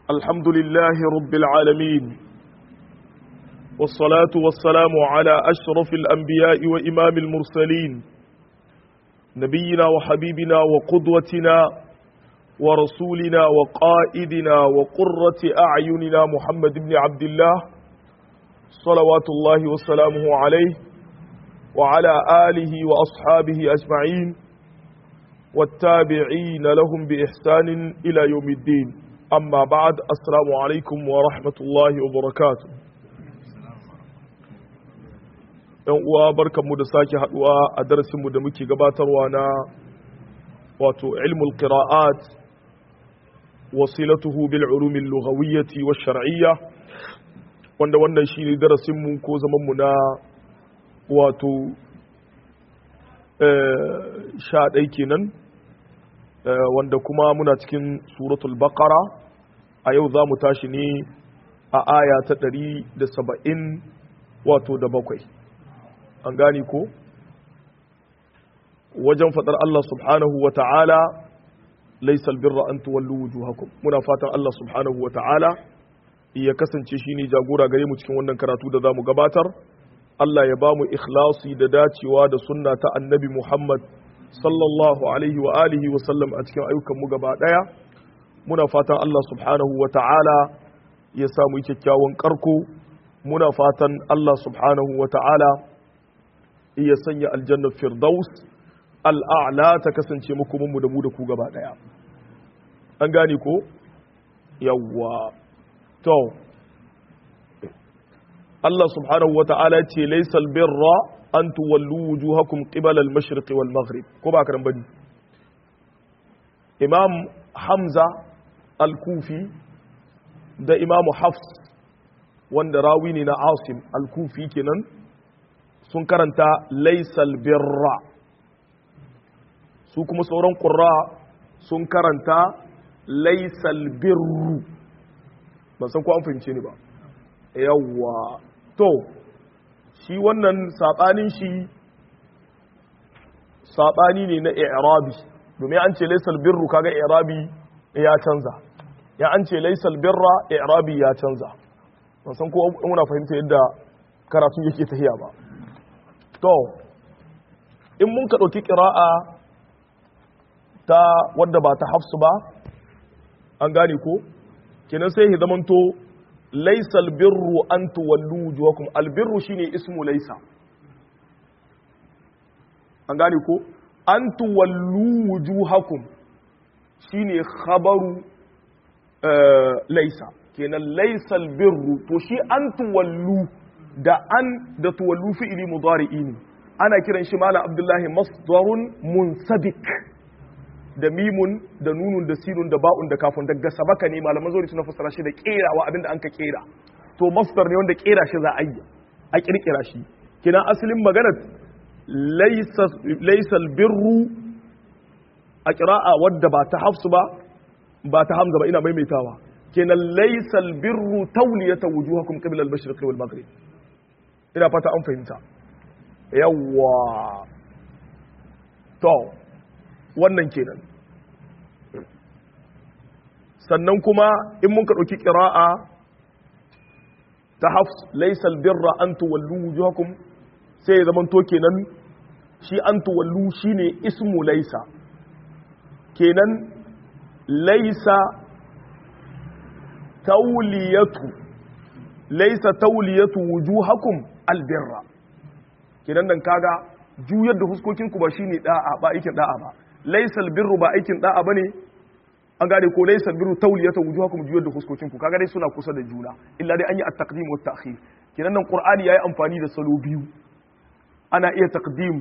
الحمد لله رب العالمين والصلاة والسلام على أشرف الأنبياء وإمام المرسلين نبينا وحبيبنا وقدوتنا ورسولنا وقائدنا وقرة أعيننا محمد بن عبد الله صلوات الله وسلامه عليه وعلى آله وأصحابه أجمعين والتابعين لهم بإحسان إلى يوم الدين أما بعد السلام عليكم ورحمة الله وبركاته ‘yan uwa barkanmu da sake haduwa a darasinmu da muke gabatarwa na wato ilmul qira'at wasilatuhu bil ulumin lughawiyyati wa shar'iyya wanda wannan shine darasinmu ko zamanmu na wato sha ɗai kenan wanda kuma muna cikin suratul baqara a yau za mu tashi ne a aya ta ɗari da saba'in wato da bakwai an gani ko wajen faɗar Allah subhanahu wa ta'ala laisal birra an tuwallu wujuhakum muna fatan Allah subhanahu wa ta'ala ya kasance shine jagora gare mu cikin wannan karatu da zamu gabatar Allah ya bamu ikhlasi da dacewa da sunna ta annabi Muhammad sallallahu alaihi wa alihi wa sallam a cikin ayyukan mu gaba daya muna fatan Allah subhanahu wa ta'ala ya samu kyakkyawan karko muna fatan Allah subhanahu wa ta'ala ya sanya aljanna firdaus al'a'la ta kasance muku mu da mu da ku gaba daya an gane ko yawwa to Allah subhanahu wa ta'ala ce laysal birra an tuwallu wujuhakum qibala al-mashriq wal maghrib ko ba karan bane Imam Hamza al-Kufi da Imam Hafs wanda rawi ne na Asim al-Kufi kenan sun karanta laysal birra su kuma sauran qurra sun karanta laysal birru ban san ko an fahimce ni ba yawwa to shi wannan saɓanin shi saɓani ne na i'rabi domin an ce laisal birru kaga i'rabi ya canza ya an ce laisal birra i'rabi ya canza ban san ko muna fahimta yadda karatun yake tahiya ba to in mun ka ɗauki ƙira'a ta wadda ba ta hafsu ba an gane ko kenan sai ya zamanto laisa albirru an tuwallu wujuhakum albirru shine ismu laisa an gane ko an tuwallu wujuhakum shine khabaru laisa kenan laisa albirru to shi an tuwallu da an da tuwallu fi'ili mudari'i ne ana kiran shi malam abdullahi masdarun munsabik da mimun da nunun da sinun da ba'un da kafin daga sabaka ne malaman zuri suna fassara shi da kerawa abinda an ka kera to masdar ne wanda kera shi za a yi a kirkira shi kina asalin maganar laysa birru a qira'a wadda ba ta hafsu ba ba ta hamza ba ina maimaitawa kenan laysa birru tawliyata wujuhakum qibla al-mashriq wal maghrib ina fata an fahimta yawwa to wannan kenan sannan kuma in mun ka ɗauki ƙira'a ta hafs laisal birra an tuwallu wujuhakum sai ya zamanto kenan shi an tuwallu shine ismu laisa kenan laisa tauliyatu laisa tauliyatu wujuhakum albirra kenan nan kaga juyar da huskokinku ba shine da'a ba aikin da'a ba laisal birru ba aikin da'a bane an gane ko laisal birru tawliyata wujuhakum juyar da huskokinku kaga dai suna kusa da juna illa dai an yi at-taqdim wa at-ta'khir kenan nan qur'ani yayi amfani da salo biyu ana iya taqdim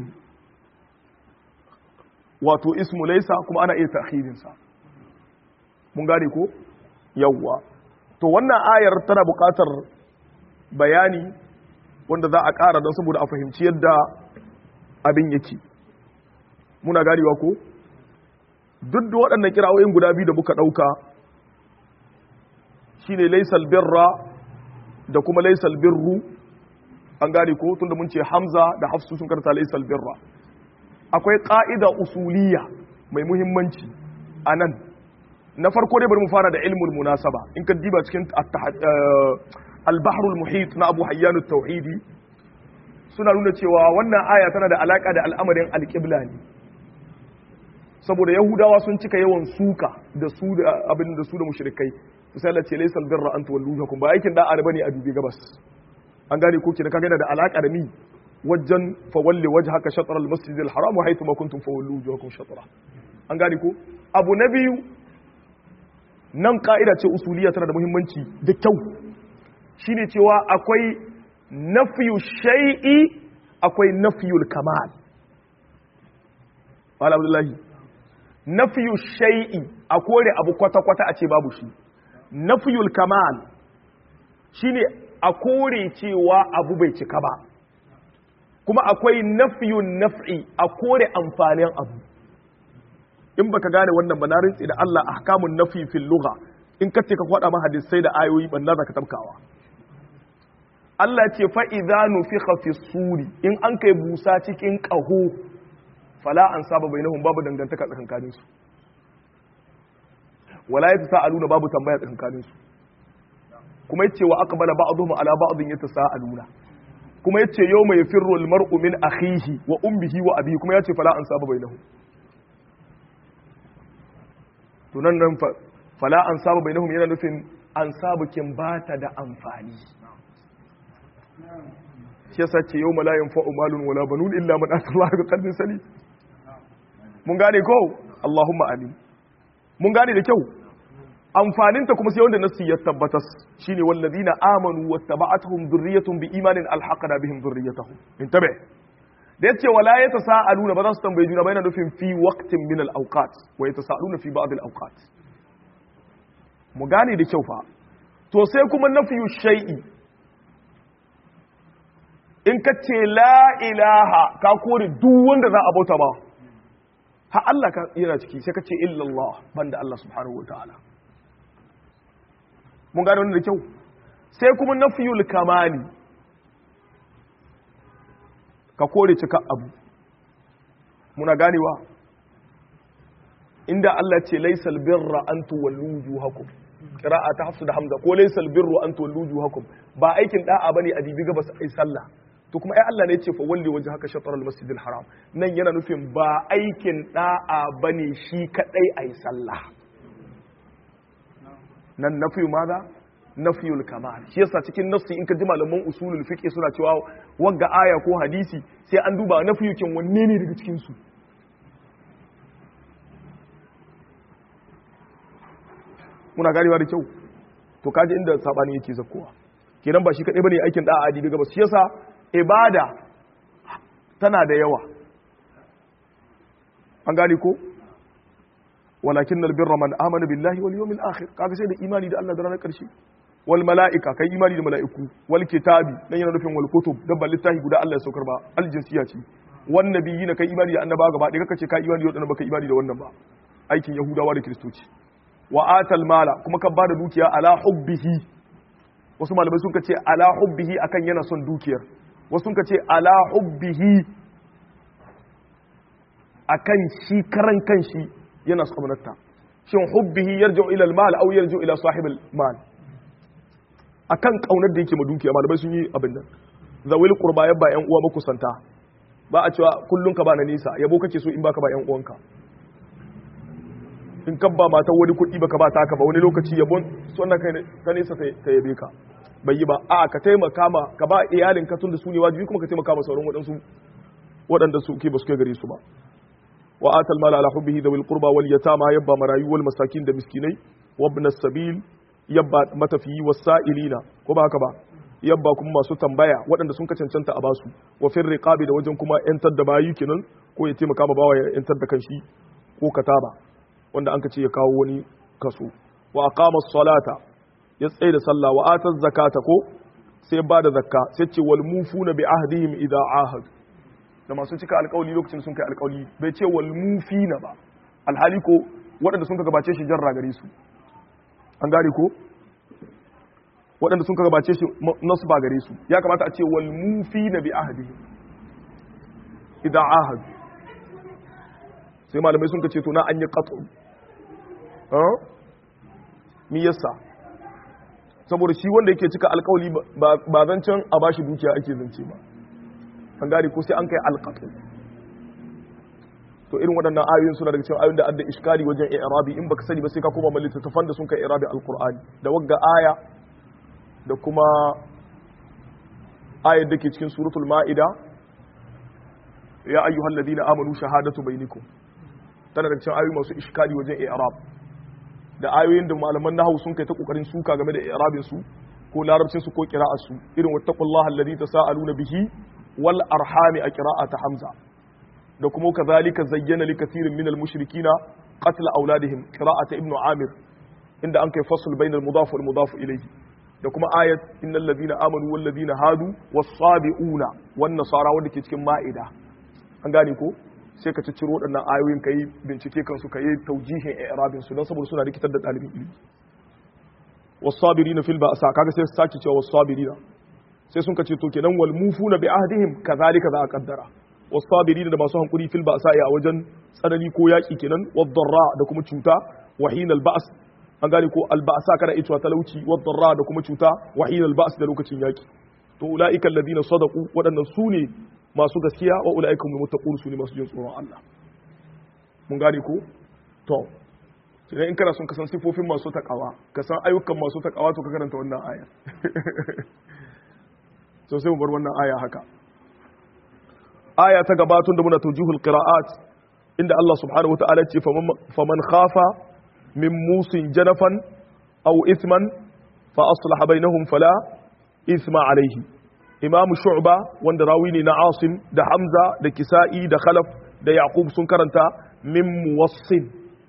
wato ismu laisa kuma ana iya ta'khirin sa mun gane ko yawwa to wannan ayar tana buƙatar bayani wanda za a ƙara don saboda a fahimci yadda abin yake muna ganewa ko duk da waɗannan kirawoyin guda biyu da muka ɗauka shine laisal birra da kuma laisal birru an gane ko tunda mun ce hamza da hafsu sun karanta laisal birra akwai ƙa'ida usuliya mai muhimmanci a nan na farko dai bari mu fara da ilmul munasaba in ka diba cikin al-bahrul muhit na Abu Hayyan tauhidi suna nuna cewa wannan aya tana da alaka da al'amarin alƙibla ne saboda yahudawa sun cika yawan suka da su da abin da su da mushrikai sai Allah ce laysal birra an tuwallujakum ba aikin da'a bane a dubi gabas an gane ko kina kaga yana da alaka da ni wajen fawalli wajhaka shatr al-masjid al-haram wa haythu ma kuntum fawallu wujuhakum shatra an gane ko abu na biyu nan ka'ida ce usuliya tana da muhimmanci da kyau shine cewa akwai nafiyu shay'i akwai nafiyul kamal wala abdullahi nafiyu shay'i a kore abu kwata-kwata a ce babu shi nafiyul kamal shine a kore cewa abu bai cika ba kuma akwai nafiyun naf'i a kore amfanin abu in baka gane wannan ba na rintsi da Allah ahkamun nafi fil lugha in ka ce ka kwada ma hadisai da ayoyi banna zaka tabkawa Allah ce fa idza nufikha fi suri in an kai busa cikin qaho fala an saba bainahum babu dangantaka tsakankanin su wala yatasaaluna babu tambaya tsakankanin su kuma yace wa aqbala ba'dhum ala ba'dhin yatasaaluna kuma yace yawma yafirru al-mar'u min akhihi wa ummihi wa abihi kuma yace fala an saba bainahum to nan nan fala an saba bainahum yana nufin an sabu kin bata da amfani shi yasa ce yau malayin fa'u malun wala banun illa man Allah bi qalbin salim mun gane ko Allahumma amin mun gane da kyau amfanin ta kuma sai wanda nasu ya tabbatas shine wallazina amanu wattaba'atuhum dhurriyyatuhum bi imanin alhaqna bihim dhurriyyatahum intabe da yace wala yatasaaluna ba za su tambaye juna ba yana nufin fi waqtin min al-awqat wa yatasaaluna fi ba'd al-awqat mu gane da kyau fa to sai kuma nafiyu shay'i in ka ce la ilaha ka kore duk wanda za a bauta ba ha Allah ka yana ciki sai ka ce illallah banda Allah subhanahu wataala mun gane wannan da kyau sai kuma nafiyul kamali ka kore cika abu muna ganewa inda Allah ce laisal birra an tuwallu wujuhakum qira'a ta hafsu da hamza ko laisal birru an tuwallu wujuhakum ba aikin da'a bane a dibi gabas ai sallah to kuma ai Allah ne ce fa walli waje haka shatar al haram nan yana nufin ba aikin da'a bane shi kadai ai sallah nan nafiyu maza nafiyul kamal shi yasa cikin nafsi in ka ji malaman usulul fiqh suna cewa wagga aya ko hadisi sai an duba nafiyukin wanne ne daga cikin su muna ganewa da kyau to kaji inda sabani yake zakkowa kenan ba shi kadai bane aikin da'a adi daga ba shi yasa ibada tana da yawa an gane ko walakin albirra man amana billahi wal yawmil akhir kaga sai da imani da Allah da ranar karshe wal malaika kai imani da mala'iku wal kitabi dan yana nufin wal kutub dabban littafi guda Allah ya saukar ba al jinsiya ce wan nabiyina kai imani da annaba gaba ɗaya kaka ce kai imani da wannan baka imani da wannan ba aikin yahudawa da kristoci wa atal mala kuma ka bada dukiya ala hubbihi wasu malamai sun ce ala hubbihi akan yana son dukiyar wasu sun ce ala hubbihi akan shi karan kanshi yana tsamanarta shin hubbihi yarji'u ila al-mal aw yarji'u ila sahib al-mal akan kaunar da yake ma dukiya malamai sun yi abin nan zawil qurba yabba yan uwa makusanta ba a cewa kullun ka ba na nisa yabo kake so in baka ba yan uwanka in kan ba matar wani kuɗi baka ba taka ba wani lokaci yabon sunna kai ka nesa ta yabe ka bai yi ba a ka taimaka ma ka ba iyalin ka tun da su ne wajibi kuma ka taimaka ma sauran waɗansu waɗanda su ke ba su kai gare su ba wa atal mala ala hubbihi dawil qurba wal yatama yabba marayu wal masakin da miskinai wa ibn sabil yabba matafiyi was sa'ilina ko ba haka ba yabba kuma masu tambaya waɗanda sun ka cancanta a basu wa fir riqabi da wajen kuma yantar da bayi kenan ko ya taimaka ma bawa ya yantar da kanshi ko kataba wanda an ka ce ya kawo wani kaso wa aqama salata ya tsaye da sallah wa ata zakata ko sai ba da zakka sai ce wal mufuna bi ahdihim idza ahad da masu cika alƙawli lokacin sun kai alƙawli bai ce wal mufina ba alhali ko waɗanda sun ka gabace shi jarra gare su an gane ko waɗanda sun ka gabace shi nasu ba gare su ya kamata a ce wal mufina bi ahdihim idza ahad sai malamai sun ka ce to na an yi qat'u mi yasa saboda shi wanda yake cika alkawali ba zancen a bashi dukiya ake zance ba an gane ko sai an kai alqatu to irin waɗannan ayoyin suna daga cikin ayoyin da adda iskali wajen i'rabi in baka sani ba sai ka koma mal littattafan da sun kai i'rabi alqur'ani da wagga aya da kuma ayar da ke cikin suratul ma'ida ya ayyuhal ladina amanu shahadatu bainakum tana da cikin ayoyi masu iskali wajen i'rab da ayoyin da malaman nahwu sun kai ta kokarin suka game da i'rabin su ko larabcin su ko qira'ar su irin wattaqullaha alladhi tasaaluna bihi wal arhami a qira'ata hamza da kuma kazalika zayyana li kathirin minal mushrikina qatl auladihim qira'ata ibnu amir inda an kai fasl bainal mudaf wal mudaf ilayhi da kuma ayat innal ladina amanu wal ladina hadu was sabiuna wan nasara wanda ke cikin ma'ida an gane ko sai ka cicciro waɗannan ayoyin kai bincike kan su kai taujihin i'rabin su dan saboda suna rikitar da dalibin ilimi was sabirina fil ba'sa kaga sai su saki cewa was sabirina sai sun ka ce to kenan wal mufuna bi ahdihim kazalika za a kaddara was sabirina da masu hankuri fil ba'sa a wajen tsanani ko yaki kenan wad darra da kuma cuta wa hinal ba's an gane ko al ba'sa kana ita talauci wad darra da kuma cuta wa hinal ba's da lokacin yaki to ulaika alladhina sadaqu wadannan su ne masu gaskiya wa ulaika hum muttaqun su ne masu jin tsoron Allah mun gane ko to idan in kana son ka san sifofin masu takawa ka san ayyukan masu takawa to ka karanta wannan aya so sai mu bar wannan aya haka aya ta gabatun da muna tawjihul qira'at inda Allah subhanahu wataala ce faman khafa min musin janafan aw ithman fa aslaha bainahum fala ithma alayhi imam shu'ba wanda rawi ne na asim da hamza da kisa'i da khalaf da yaqub sun karanta min muwassin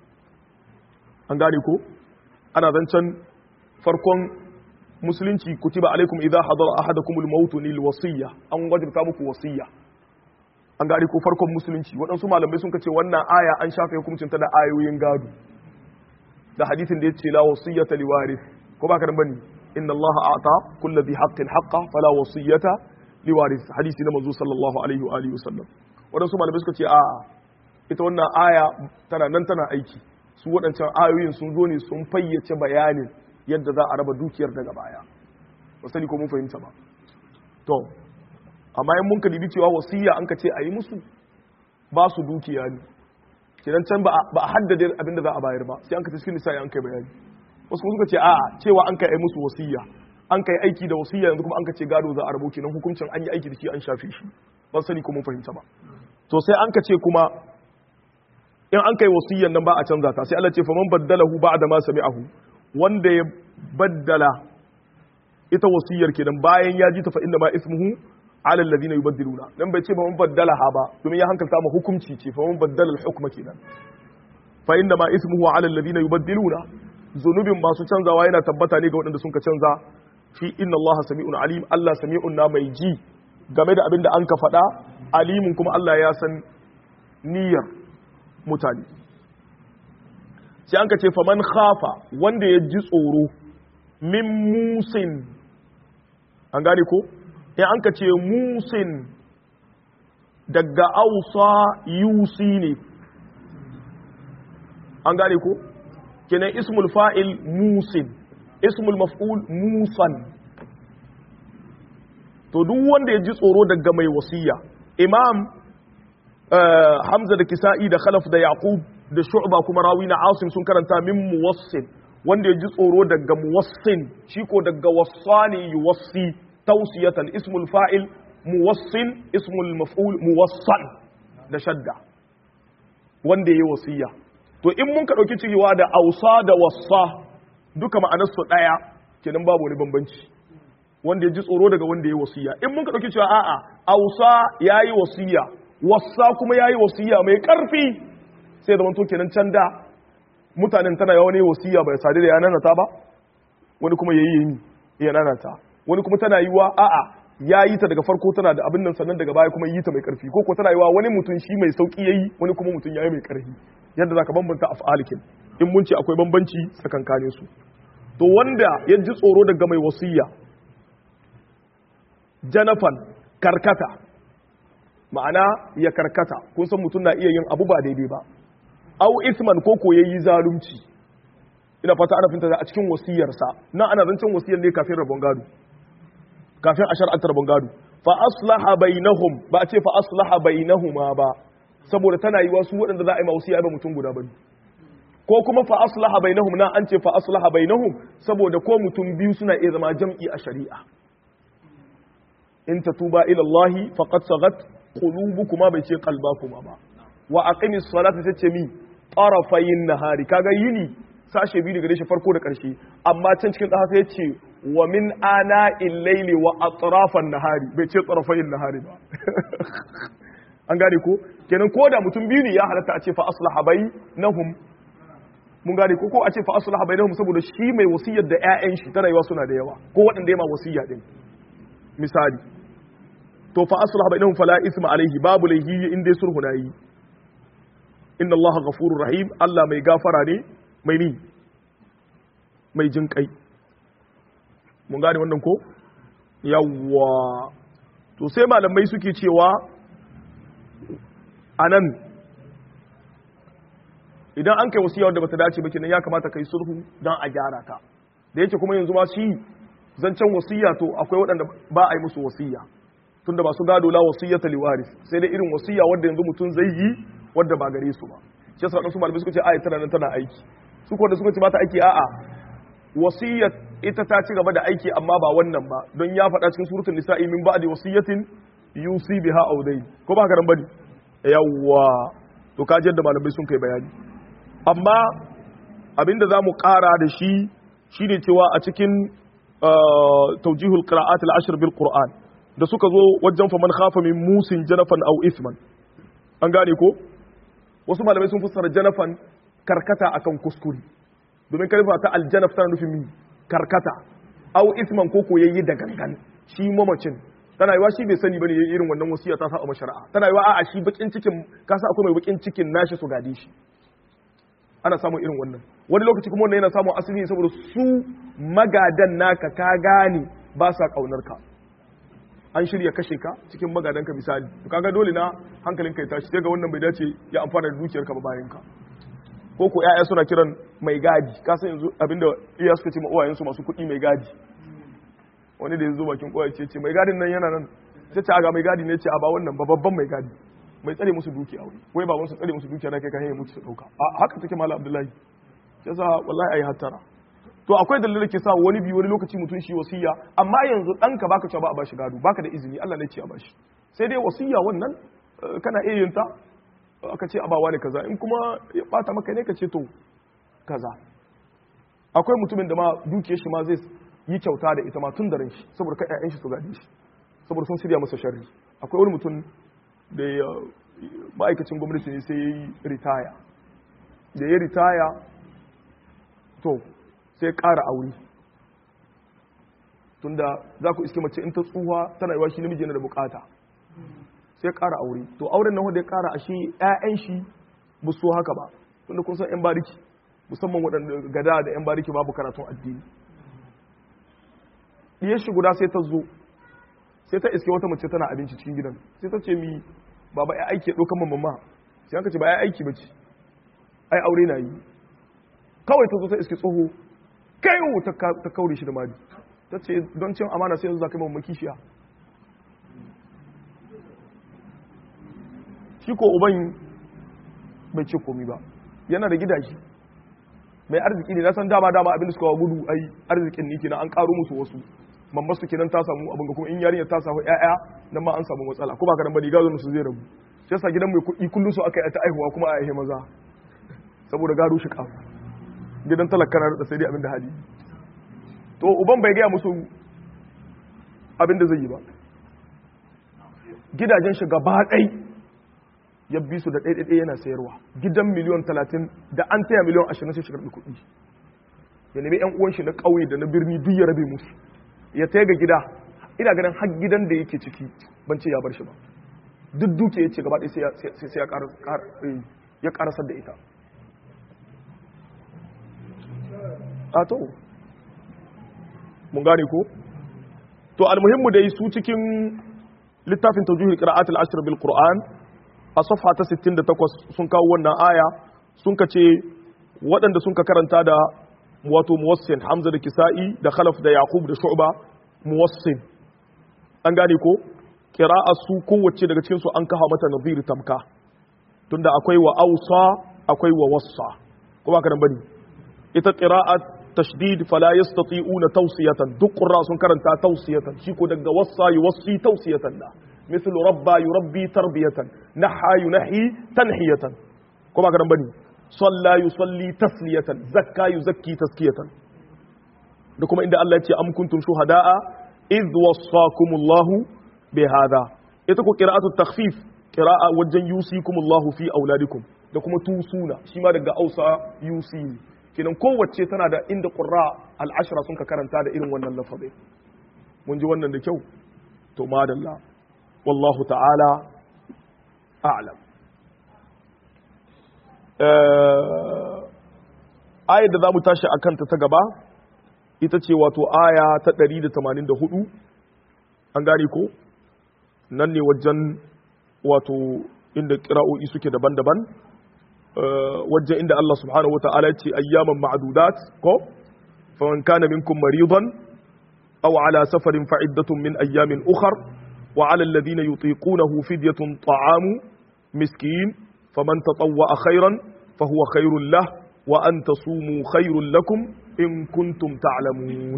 an gane ko ana zancen farkon musulunci kutiba alaikum idza hadara ahadakum al-maut lil wasiyya an wajibta muku wasiyya an gane ko farkon musulunci waɗansu malamai sun ce wannan aya an shafe hukuncin ta da ayoyin gado da hadisin da yace la wasiyyata liwarith ko ba ka dan bane inna allaha a'ta kulli dhi haqqin haqqa fala wasiyyata liwarith hadisi na manzo sallallahu alaihi wa alihi wasallam waɗansu malamai suka ce a ita wannan aya tana nan tana aiki su waɗancan ayoyin sun zo ne sun fayyace bayanin yadda za a raba dukiyar daga baya ba sani ko mun fahimta ba to amma in mun kalibi cewa wasiya an ka ce a yi musu ba su dukiya ne kenan can ba a haddade abinda za a bayar ba sai an ka cikin nisa an kai bayani wasu kuma suka ce a cewa an kai musu wasiya an kai aiki da wasiya yanzu kuma an ka ce gado za a rabo kenan hukuncin an yi aiki da shi an shafe shi ban sani ko mun fahimta ba to sai an ka ce kuma in an kai wasiyan nan ba a canza ta sai Allah ce faman baddalahu ba'da ma sami'ahu wanda ya baddala ita wasiyar kenan bayan ya ji ta fa inna ma ismuhu ala alladhina yubaddiluna dan bai ce ba man baddalaha ba domin ya hankalta ma hukunci ce fa man baddala al-hukma kenan fa inna ma ismuhu ala alladhina yubaddiluna zunubin masu canzawa yana tabbata ne ga waɗanda sun ka canza fi inna Allah sami'un alim Allah sami'un na mai ji game da abin da an ka faɗa alimin kuma Allah ya san niyyar mutane sai an ka ce faman khafa wanda ya ji tsoro min musin an gane ko in an ka ce musin daga ausa yusi ne an gane ko kenan ismul fa'il musin ismul maf'ul musan to duk wanda ya ji tsoro daga mai wasiya imam hamza da kisa'i da khalaf da yaqub da shu'ba kuma rawi na asim sun karanta min muwassin wanda ya ji tsoro daga muwassin shi ko daga wassani yuwassi tausiyatan ismul fa'il muwassin ismul maf'ul muwassan da shadda wanda ya yi wasiya to in mun ka ɗauki cewa da ausa da wassa duka ma'anarsu ɗaya kenan babu wani bambanci wanda ya ji tsoro daga wanda ya yi wasiya in mun ka ɗauki cewa a'a ausa ya yi wasiya wassa kuma ya yi wasiya mai ƙarfi sai zama to kenan can da mutanen tana yawa ne wasiya bai sadu da yanar ta ba wani kuma ya yi yi yanar ta wani kuma tana yi wa a'a ya yi ta daga farko tana da abin nan sannan daga baya kuma yi ta mai ƙarfi ko ko tana yi wa wani mutum shi mai sauƙi ya yi wani kuma mutum ya yi mai ƙarfi yadda za ka bambanta af'alikin in mun ce akwai bambanci tsakankanin su to wanda ya ji tsoro daga mai wasiya janafan karkata ma'ana ya karkata kun san mutum na iya yin abu ba daidai ba au isman ko ko yayi zalunci ina fata ana finta a cikin wasiyarsa nan ana zancen wasiyar ne kafin rabon gado kafin a shar'antar rabon gado fa aslaha bainahum ba a ce fa aslaha bainahuma ba saboda tana yi wasu waɗanda za a yi ma wasiya ba mutum guda bane ko kuma fa aslaha bainahum na an ce fa aslaha bainahum saboda ko mutum biyu suna iya zama jam'i a shari'a in tatuba ila Allah faqad sagat qulubukuma bai ce qalbakuma ba wa aqimis salata tace mi tarafayin nahari kaga yini sashe biyu daga shi farko da karshe amma can cikin ƙasa sai ce wa min ana illaili wa atrafan nahari bai ce tarafayin nahari ba an gane ko kenan ko da mutum biyu ne ya halatta a ce fa aslaha bainahum mun gane ko ko a ce fa aslaha bainahum saboda shi mai wasiyar da ƴaƴan shi ta rayuwa suna da yawa ko waɗanda ya ma wasiyya din misali to fa aslaha bainahum fala isma alaihi babu laihi in dai sulhu na yi inna allaha ghafurur rahim Allah mai gafara ne mai ni mai jin kai mun gane wannan ko yawwa to sai malamai suke cewa anan idan an kai wasiya wanda bata dace ba kenan ya kamata kai sulhu dan a gyara ta da yake kuma yanzu ma shi zancen wasiya to akwai waɗanda ba a yi musu wasiya tunda ba su gado la wasiyata liwaris sai dai irin wasiya wanda yanzu mutum zai yi wanda ba gare su ba shi yasa wadansu malamai suka ce ayat tana nan tana aiki su ko da suka ce ba ta aiki a'a wasiyat ita ta ci gaba da aiki amma ba wannan ba don ya faɗa cikin suratul nisa'i min ba'di wasiyatin yusi biha aw dayn ko ba haka nan bane yawwa to ka da malamai sun kai bayani amma abinda zamu ƙara da shi shine cewa a cikin tawjihul qira'at al-ashr bil qur'an da suka zo wajen faman khafa min musin janafan aw isman an gane ko wasu malamai sun fassara janafan karkata akan kuskure domin kalma ta aljanaf tana nufin mi karkata aw isman ko ko yayi da gangan shi mamacin tana yiwa shi bai sani bane yayin irin wannan wasiya ta sa a mashari'a tana yiwa a'a shi bakin cikin kasa akwai mai bakin cikin nashi su gade shi ana samun irin wannan wani lokaci kuma wannan yana samun asali ne saboda su magadan naka ka gane ba sa kaunar ka an shirya kashe ka cikin magadanka misali to kaga dole na hankalin kai tashi sai ga wannan bai dace ya amfana da dukiyarka ba bayan ka ko ko ƴaƴa suna kiran mai gadi ka san yanzu abinda iya suka ce ma uwayensu masu kuɗi mai gadi wani da yanzu bakin kowa ce ce mai gadin nan yana nan sai ce aga mai gadi ne ce a ba wannan ba babban mai gadi mai tsare musu dukiya wai wai baban su tsare musu dukiya na kai kan hanyar mutu su dauka a haka take malam abdullahi yasa wallahi ayi hattara to akwai dalilin da ke sa wani biyu wani lokaci mutum shi wasiya amma yanzu ɗanka baka cewa ba a bashi gado baka da izini Allah ne ce a bashi sai dai wasiya wannan kana iya yin ta aka ce a ba wani kaza in kuma ya bata maka ne ka ce to kaza akwai mutumin da ma dukiyar shi ma zai yi kyauta da ita ma tun da ran shi saboda kai ƴaƴan shi su gade shi saboda sun shirya masa sharri akwai wani mutum da ya ma'aikacin gwamnati ne sai ya yi ritaya da ya ritaya to sai ƙara aure tunda za ku iske mace in ta tsuha tana yiwa shi namiji yana da bukata sai ƙara aure to auren nan wanda ya ƙara ashe ƴaƴan shi ba so haka ba tunda kun san ƴan bariki musamman waɗanda gada da ƴan bariki babu karatun addini diyar shi guda sai ta zo sai ta iske wata mace tana abinci cikin gidan sai ta ce mi baba ya aiki ya ɗaukan mamma sai aka ce ba ya aiki ba ce ai aure na yi kawai ta zo ta iske tsoho kai ta kaure shi da mari ta ce don cin amana sai yanzu za ka yi mamma kishiya shi ko uban bai ce komi ba yana da gidaje mai arziki ne na san dama dama abin da suka wa gudu ai arzikin ne kenan an karo musu wasu mamma su kenan ta samu abin ga kuma in yarinya ta samu ƴaƴa nan ma an samu matsala ko ba ka dan bane gado su zai rabu sai sa gidan mai kuɗi kullum su aka yi ta aihuwa kuma a aihe maza saboda gado shi kafu gidan talaka na da sai dai abin da hali to uban bai gaya musu abin da zai yi ba gidajen shi gaba ɗai ya bi su da ɗaiɗaiɗai yana sayarwa gidan miliyon talatin da an taya miliyon ashirin sai shi karɓi kuɗi ya nemi yan uwan shi na ƙauye da na birni duk ya rabe musu ya taya ga gida ina ganin har gidan da yake ciki ban ce ya bar shi ba duk duke ya ce gaba ɗaya sai ya ƙarasar da ita a to mun gane ko to almuhimmu dai su cikin littafin tawjihul qira'at al-ashr bil qur'an a safha ta 68 sun kawo wannan aya sun ka ce waɗanda sun ka karanta da wato muwassin hamza da kisa'i da khalaf da yaqub da shu'ba muwassin an gane ko qira'a su kowace daga cikin su an kafa mata nadhir tamka tunda akwai wa ausa akwai wa wassa ko ba karan bane ita qira'at tashdid fala yastati'una tawsiyatan duk qurra sun karanta tawsiyatan shi ko daga wassa yuwassi tawsiyatan da مثل ربى يربي تربية نحى ينحي تنحية كما كان بني صلى يصلي تسلية زكى يزكي تزكية لكم عند الله يتي أم كنتم شهداء إذ وصاكم الله بهذا يتكو قراءة التخفيف قراءة وجن يوصيكم الله في أولادكم لكم توصونا شما دقا أوصى يوصيني kenan kowace tana da inda ƙurra al'ashira sun ka karanta da irin wannan lafazai mun ji wannan da kyau to madalla wallahu ta'ala a'lam ayar da za mu tashi a kanta ta gaba ita ce wato aya ta 184 an gane ko nan ne wajen wato inda kira'o'i suke daban-daban wajen inda Allah subhanahu wa ta'ala ce ayyaman ma'adudat ko faman kana minkum maridan aw ala safarin fa'iddatun min ayyamin ukhar wa 'ala alladhina yutiqunahu fidyatun ta'amu miskin faman tatawwa khairan fahuwa khairul lah wa an tasumu khairul lakum in kuntum ta'lamun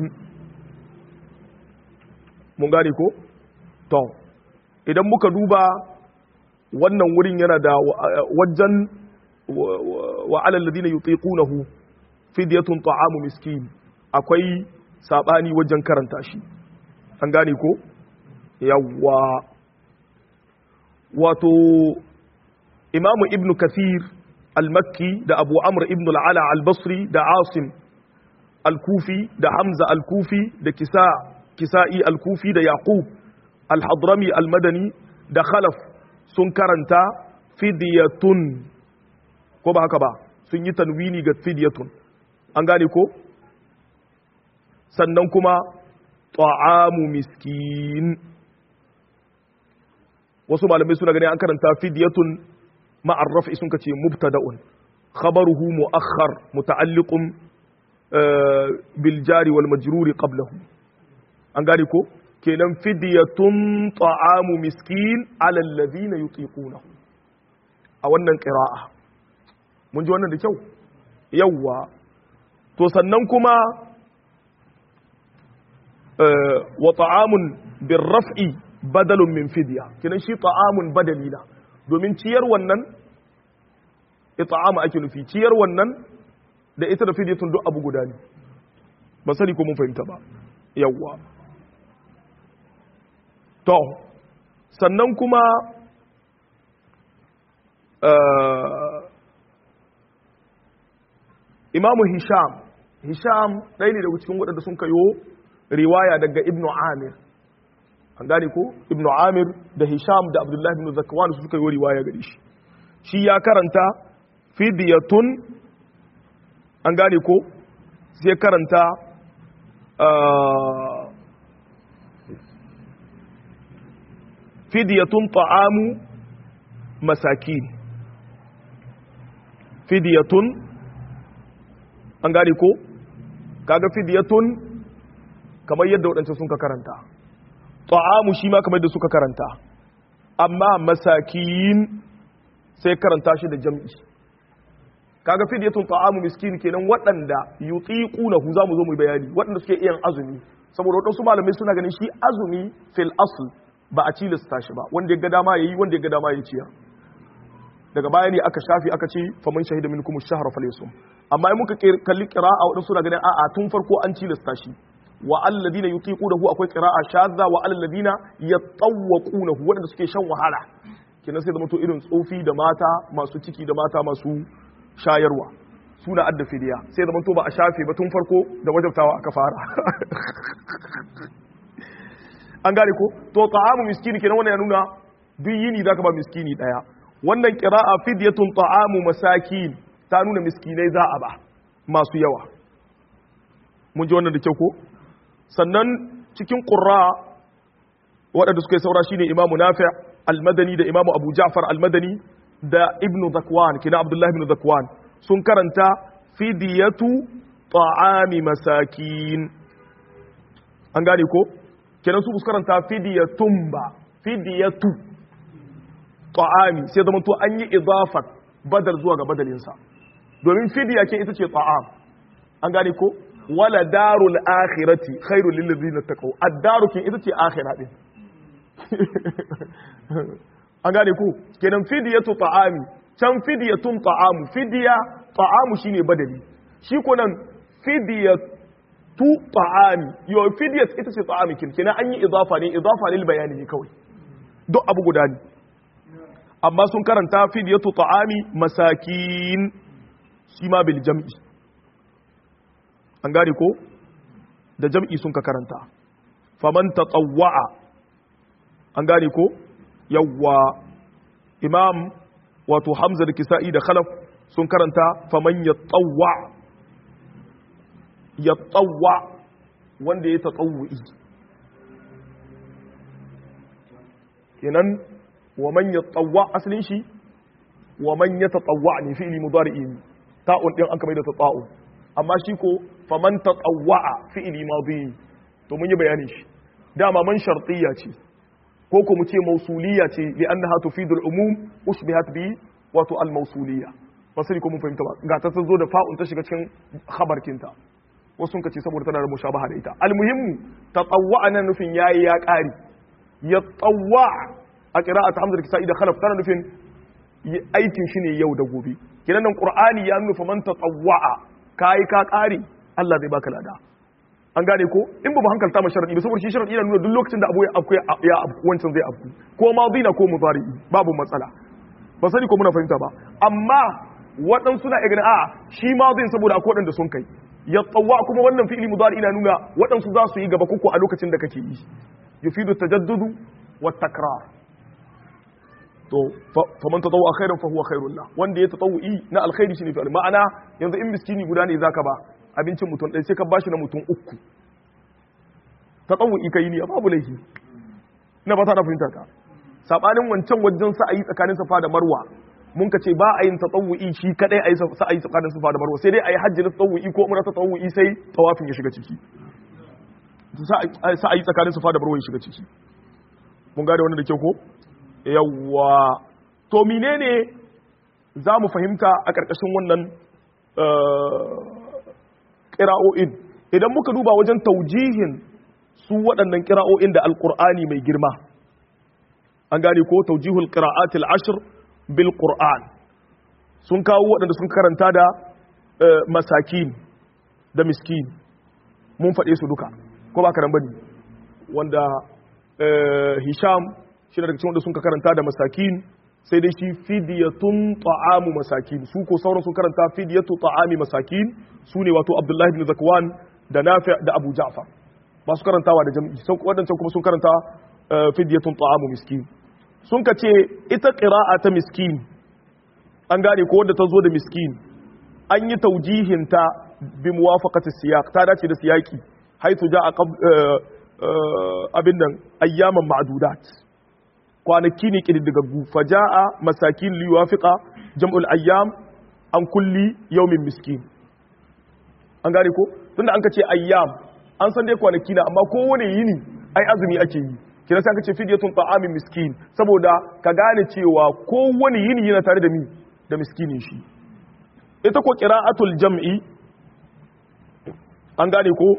mun gane ko to idan muka duba wannan wurin yana da wajen wa alal ladina yutiqunahu fidyatun ta'amu miskin akwai sabani wajen karanta shi an gane ko yawwa wato imamu ibnu kathir al-makki da abu amr ibn al-ala al-basri da asim al-kufi da hamza al-kufi da kisa kisa'i al-kufi da yaqub al-hadrami al-madani da khalaf sun karanta fidyatun ko ba haka ba sun yi tanwini ga fidyatun an gane ko sannan kuma ta'amu miskin wasu malamai suna gani an karanta fidyatun ma'ar raf'i sun kace mubtada'un khabaruhu mu'akhkhar muta'alliqun bil jari wal majruri qablahu an gane ko kenan fidyatun ta'amu miskin ala alladhina yutiqunahu a wannan qira'a mun ji wannan da kyau yawwa to sannan kuma wa ta'amun bir raf'i badalun min fidya kenan shi ta'amun badali na domin ciyar wannan ita'ama ake nufi ciyar wannan da ita da fidyatun duk abu guda ne ba sani ko mun fahimta ba yawwa to sannan kuma imamu hisham hisham ɗaya ne daga cikin waɗanda sun kayo riwaya daga ibnu amir an gane ko ibnu amir da hisham da abdullahi ibn zakwan su suka yi riwaya gare shi shi ya karanta fidyatun an gane ko sai karanta fidyatun ta'amu masakin fidyatun an gane ko kaga fidyatun kamar yadda waɗancan sun ka karanta ta'amu shi ma kamar yadda suka karanta amma masakin sai karanta shi da jam'i kaga fidyatun ta'amu miskin kenan waɗanda yutiqunahu zamu zo mu bayani waɗanda suke iya azumi saboda waɗansu malamai suna ganin shi azumi fil asl ba a cilasta shi ba wanda ya ga dama yayi wanda ya ga dama ya ciya daga baya ne aka shafi aka ce faman shahida minkum ash-shahra falyasum amma in muka kalli qira'a waɗansu suna ganin a'a tun farko an cilasta shi wa alladhina yutiqunahu akwai qira'a shadda wa alladhina yatawwaqunahu waɗanda suke shan wahala kenan sai zama to irin tsofi da mata masu ciki da mata masu shayarwa suna adda fidiya sai zama to ba a shafe ba tun farko da wajabtawa aka fara an gane ko to ta'amu miskini kenan wannan ya nuna duk yini zaka ba miskini daya wannan qira'a fidyatun ta'amu masakin ta nuna miskinai za a ba masu yawa mun ji wannan da kyau ko sannan cikin qurra waɗanda suka yi saura shine imamu nafi' al-madani da imamu abu ja'far al-madani da ibn zakwan kina abdullahi ibn zakwan sun karanta fidiyatu ta'ami masakin an gane ko kenan su karanta fidiyatun ba fidiyatu ta'ami sai zama to an yi idafat badal zuwa ga badalinsa domin fidiya ke ita ce ta'am an gane ko wala darul akhirati khairul lil ladina taqaw ad-daru ke ita ce akhira din an gane ko kenan fidiyatu ta'ami can fidiyatun ta'amu fidiya ta'amu shine badali shi ko nan fidiyatu ta'ami yo fidiyat ita ce ta'ami kin kenan an yi idafa ne idafa lil bayani ne kawai duk abu guda ne amma sun karanta fidiyatu ta'ami masakin shi ma bil jam'i an gane ko da jam'i sun ka karanta faman tatawwa'a an gane ko yawwa imam wato hamza da kisa'i da khalaf sun karanta faman yatawwa yatawwa wanda ya tatawwi kenan wa man yatawwa asalin shi wa man yatatawwa ne fi'li mudari'i ta'un din an kamar da ta'un amma shi ko faman tatawwa fi'li madi to mun yi bayani shi dama man shartiyya ce ko ko mu ce mausuliyya ce li annaha tufidu al-umum ushbihat bi wato al-mausuliyya ba sai ko mun fahimta ba ga ta zo da fa'un ta shiga cikin khabar kinta wasu sun kace saboda tana da mushabaha da ita al-muhimmu tatawwa nan nufin yayi ya kari ya tawwa a qira'at hamza da kisa'i da khalaf tana nufin aikin shi ne yau da gobe kidan nan qur'ani ya nufa man tatawwa kai ka kari Allah zai baka lada an gane ko in ba mu hankalta ma sharadi ba saboda shi sharadi yana nuna duk lokacin da abu ya abu ya abu wancan zai abu ko madina ko mudari babu matsala ba sani ko muna fahimta ba amma waɗansu na igana a shi madin saboda akwai waɗanda sun kai ya tsawa kuma wannan fi'ili mudari ina nuna waɗansu za su yi gaba kuku a lokacin da kake yi yufidu tajaddudu wa takrar to faman tatawwa khairan fa huwa khairul la wanda ya tatawwi na alkhairi shine fi ma'ana yanzu in miskini guda ne zaka ba abincin mutum ɗaya sai ka bashi na mutum uku ta tsawon ka yi ne babu laifi ina ba ta da fahimtar ka sabanin wancan wajen sa a yi tsakanin safa da marwa mun ka ce ba a yin ta tsawu'i shi kadai a yi sa a yi tsakanin safa da marwa sai dai a yi hajji na tsawu'i ko umra ta tsawu'i sai tawafin ya shiga ciki sa a yi tsakanin safa da marwa ya shiga ciki mun gane wannan da kyau ko yawwa to menene za mu fahimta a ƙarƙashin wannan ƙira'o'in idan muka duba wajen taujihin su waɗannan ƙira'o'in da alƙur'ani mai girma an gane ko taujihul ƙira'atil ashir bil ƙur'an sun kawo waɗanda sun karanta da masakin da miskin mun faɗe su duka ko ba karan bane wanda hisham shi daga cikin wanda sun karanta da masakin sai dai shi fidiyatun ta'amu masakin su ko sauran sun karanta fidiyatu ta'ami masakin su ne wato abdullahi bin zakwan da nafi da abu ja'far masu karantawa da jami'i sun wadancan kuma sun karanta fidiyatun ta'amu miskin sun ka ce ita qira'a ta miskin an gane ko wanda ta zo da miskin an yi taujihin ta bi muwafaqati siyaq ta dace da siyaki haythu ja'a abin nan ayyaman ma'dudat kwanaki ne ƙididdigaggu faja'a masakin liwafiqa jam'ul ayyam an kulli yaumin miskin an gane ko tunda an ka ce ayyam an san dai kwanaki na amma kowane yini ai azumi ake yi kina sai aka ce fidyatun ta'amin miskin saboda ka gane cewa kowane yini yana tare da mi da miskinin shi ita ko qira'atul jam'i an gane ko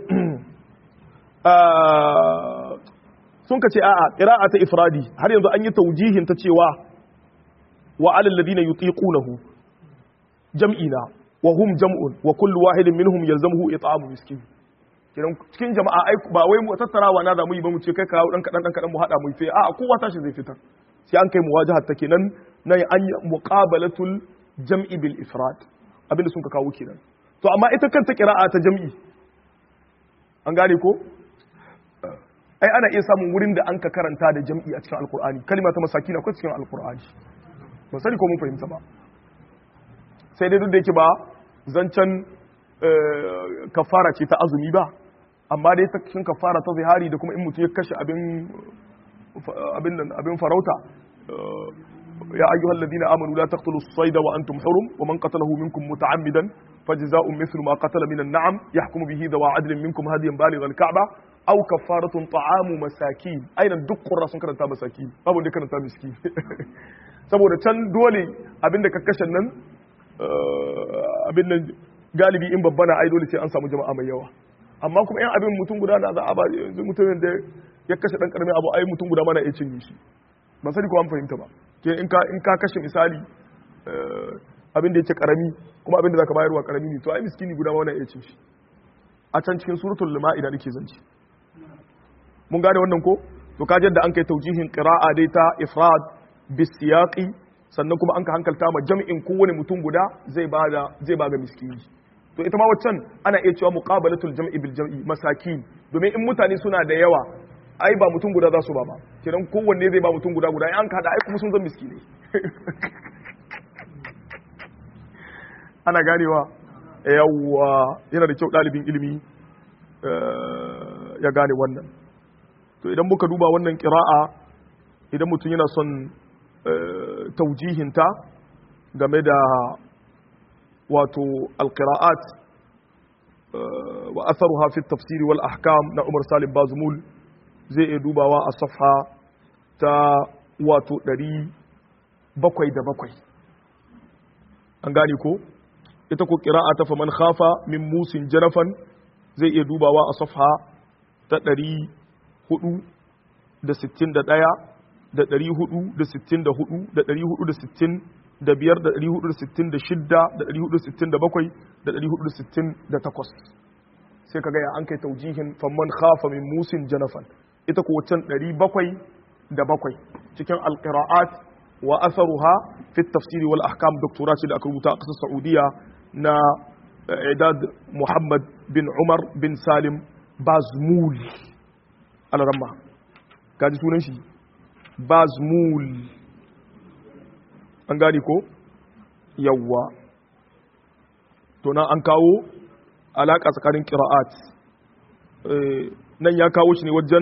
sun ka ce a'a qira'a ta ifradi har yanzu an yi taujihin ta cewa wa alal ladina yutiqunahu jam'ina wa hum jam'un wa kullu wahidin minhum yalzamuhu it'amu miskin kiran cikin jama'a ai ba wai mu tattarawa na da mu yi ba mu ce kai kawo dan kadan dan kadan mu hada mu sai a'a kowa tashi zai fitar sai an kai muwajahat ta kenan nan an yi muqabalatul jam'i bil ifrad abinda sun ka kawo kenan to amma ita kanta qira'a ta jam'i an gane ko ai ana iya samun wurin da an ka karanta da jam'i a cikin alkur'ani kalima ta masaki na cikin alkur'ani ba sani ko mun fahimta ba sai dai duk da yake ba zancen kafara ce ta azumi ba amma dai ta cikin kafara ta zihari da kuma in mutum ya kashe abin abin nan abin farauta ya ayyuhal ladina amanu la taqtulu as-sayda wa antum hurum wa man qatalahu minkum muta'ammidan fajza'un mithlu ma qatala min an-na'am yahkumu bihi dawa adlin minkum hadiyan baligh al-ka'ba aw kaffaratun ta'amu masakin ainan duk qurra sun karanta masakin babu da karanta miskin saboda can dole abinda ka kashe nan abin nan galibi in babba na ai dole sai an samu jama'a mai yawa amma kuma yan abin mutum guda na za a ba yanzu mutumin da ya kashe dan karamin abu ai mutum guda mana iya cinye shi ban sani ko an fahimta ba ke in ka in ka kashe misali abin da yake karami kuma abin da zaka bayarwa karami ne to ai miskini guda ma wannan iya cin shi a can cikin suratul ma'ida nake zance mun gane wannan ko to ka da an kai taujihin qira'a dai ta ifrad bisiyaqi sannan kuma an ka hankalta ma jam'in kowane mutum guda zai bada zai baga miskini to ita ma waccan ana iya cewa muqabalatul jam'i bil jam'i masakin domin in mutane suna da yawa ai ba mutum guda za su ba ba kiran kowanne zai ba mutum guda guda in an kada ai kuma sun zan miskinai ana ganewa yawwa yana da kyau ɗalibin ilimi ya gane wannan to idan muka duba wannan ƙira'a idan mutum yana son taujihinta game da wato alƙira'at wa asaruha fi tafsiri wal ahkam na umar salim bazumul zai iya dubawa a safha ta wato ɗari bakwai da bakwai an gane ko ita ko ƙira'a ta faman khafa min musin janafan zai iya dubawa a safha ta ɗari hudu da sittin da ɗaya da ɗari hudu da sittin da hudu da ɗari hudu da sittin da biyar da ɗari hudu da sittin da shidda da ɗari hudu da sittin da bakwai da ɗari hudu da sittin da takwas sai ka gaya an kai taujihin faman khafa min musin janafan ita ko wancan ɗari bakwai da bakwai cikin alƙira'at wa asaruha fi tafsiri wal ahkam doktora ce da aka rubuta a ƙasar saudiya na idad muhammad bin umar bin salim bazmul alaramma kaji sunan shi bazmul an gani ko yawwa to nan an kawo alaƙa tsakanin ƙira'at nan ya kawo shi ne wajen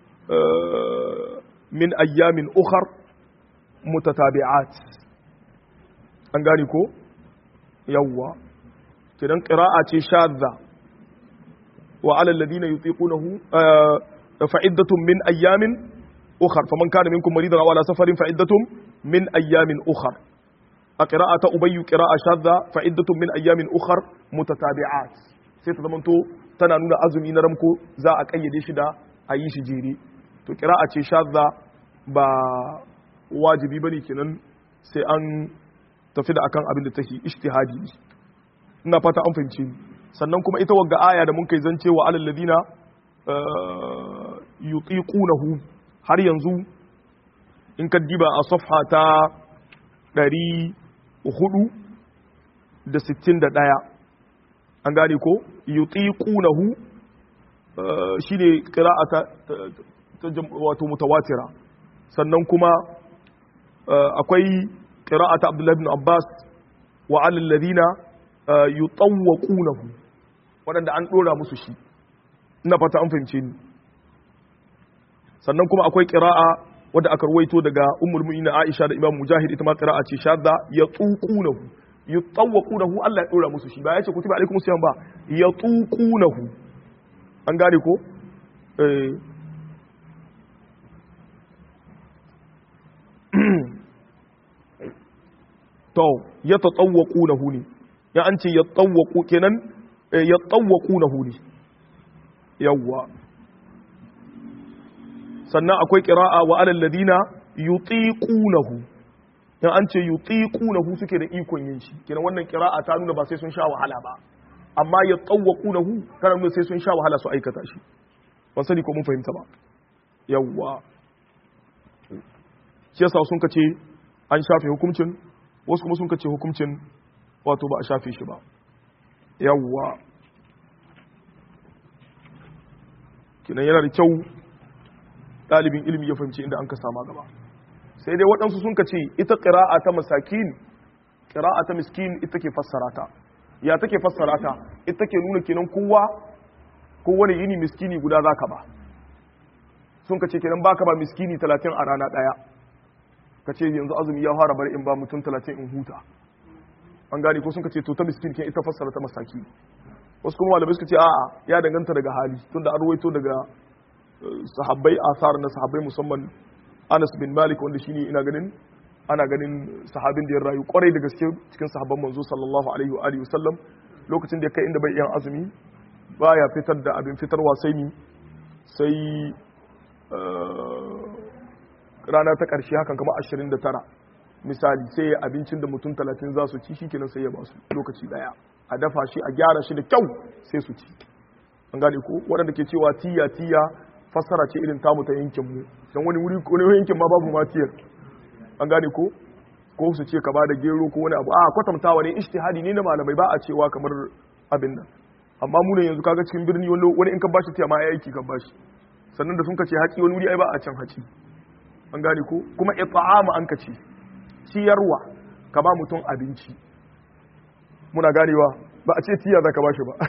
min ayyamin ukhar mutatabi'at an gani ko yawwa kidan qira'a ce shadda wa 'ala alladhina yutiqunahu fa'iddatun min ayyamin ukhar faman kana minkum maridan aw ala safarin fa'iddatun min ayyamin ukhar a qira'ata ubayyu qira'a shadda fa'iddatun min ayyamin ukhar mutatabi'at sai ta zamanto tana nuna azumi na ramko za a kayyade shi da a yi shi jere to qira'a ce shadda ba wajibi bane kenan sai an tafi da akan abin da take ijtihadi ne ina fata an fahimce ni sannan kuma ita wagga aya da mun kai zance wa alal ladina yutiqunahu har yanzu in ka diba a safha ta 461 an gane ko yutiqunahu shine qira'ata wato mutawatira sannan kuma akwai qira'ata Abdullah ibn Abbas wa 'ala alladhina yutawwaqunahu wadanda an dora musu shi ina fata an fahimce ni sannan kuma akwai qira'a wadda aka ruwaito daga ummul mu'minin Aisha da Imam Mujahid ita ma qira'a ce shadda yatuqunahu yutawwaqunahu Allah ya dora musu shi ba ya ce kutiba alaikum siyam ba yatuqunahu an gane ko eh to ya tatawwaku na huni ya an ce ya tawwaku kenan ya tawwaku na huni yawwa sannan akwai qira'a wa alal ladina yutiqunahu ya an ce yutiqunahu suke da ikon yin shi kenan wannan qira'a ta nuna ba sai sun sha wahala ba amma ya tawwaqunahu kana nuna sai sun sha wahala su aikata shi ban sani ko mun fahimta ba yawwa shi yasa sun kace an shafe hukuncin wasu kuma sun kace hukuncin wato ba a shafe shi ba yawwa kinan yana da kyau ɗalibin ilimi ya fahimci inda an ka sama gaba sai dai waɗansu sun kace ita ƙira'a ta masakin ƙira'a ta miskin ita ke fassara ta ya take fassara ta ita ke nuna kenan kowa kowane yini miskini guda za ka ba sun kace kenan baka ba miskini talatin a rana ɗaya ka ce yanzu azumi ya fara bari in ba mutum talatin in huta an gane ko sun ka ce to ta miskin kin ita fassara ta masaki wasu kuma malamai suka ce a'a ya danganta daga hali tunda an ruwaito daga sahabbai asar na sahabbai musamman Anas bin Malik wanda shine ina ganin ana ganin sahabin da ya rayu kwarai da gaske cikin sahabban manzo sallallahu alaihi wa alihi wasallam lokacin da ya kai inda bai yan azumi baya fitar da abin fitarwa sai ni sai rana ta ƙarshe hakan kama 29 misali sai ya abincin da mutum 30 za su ci shi kenan sai ya ba su lokaci daya a dafa shi a gyara shi da kyau sai su ci an gane ko waɗanda ke cewa tiya tiya fassara ce irin tamu ta yankin mu dan wani wuri wani yankin ma babu ma tiyar an gane ko ko su ce ka ba da gero ko wani abu a kwatantawa ne ijtihadi ne na malamai ba a cewa kamar abin nan amma mu ne yanzu kaga cikin birni wani in ka bashi tiya ma aiki kan bashi sannan da sun kace haƙi wani wuri ai ba a can haƙi an gane ko kuma it'amu an kace ciyarwa ka ba mutum abinci muna ganewa ba a ce tiya zaka bashi ba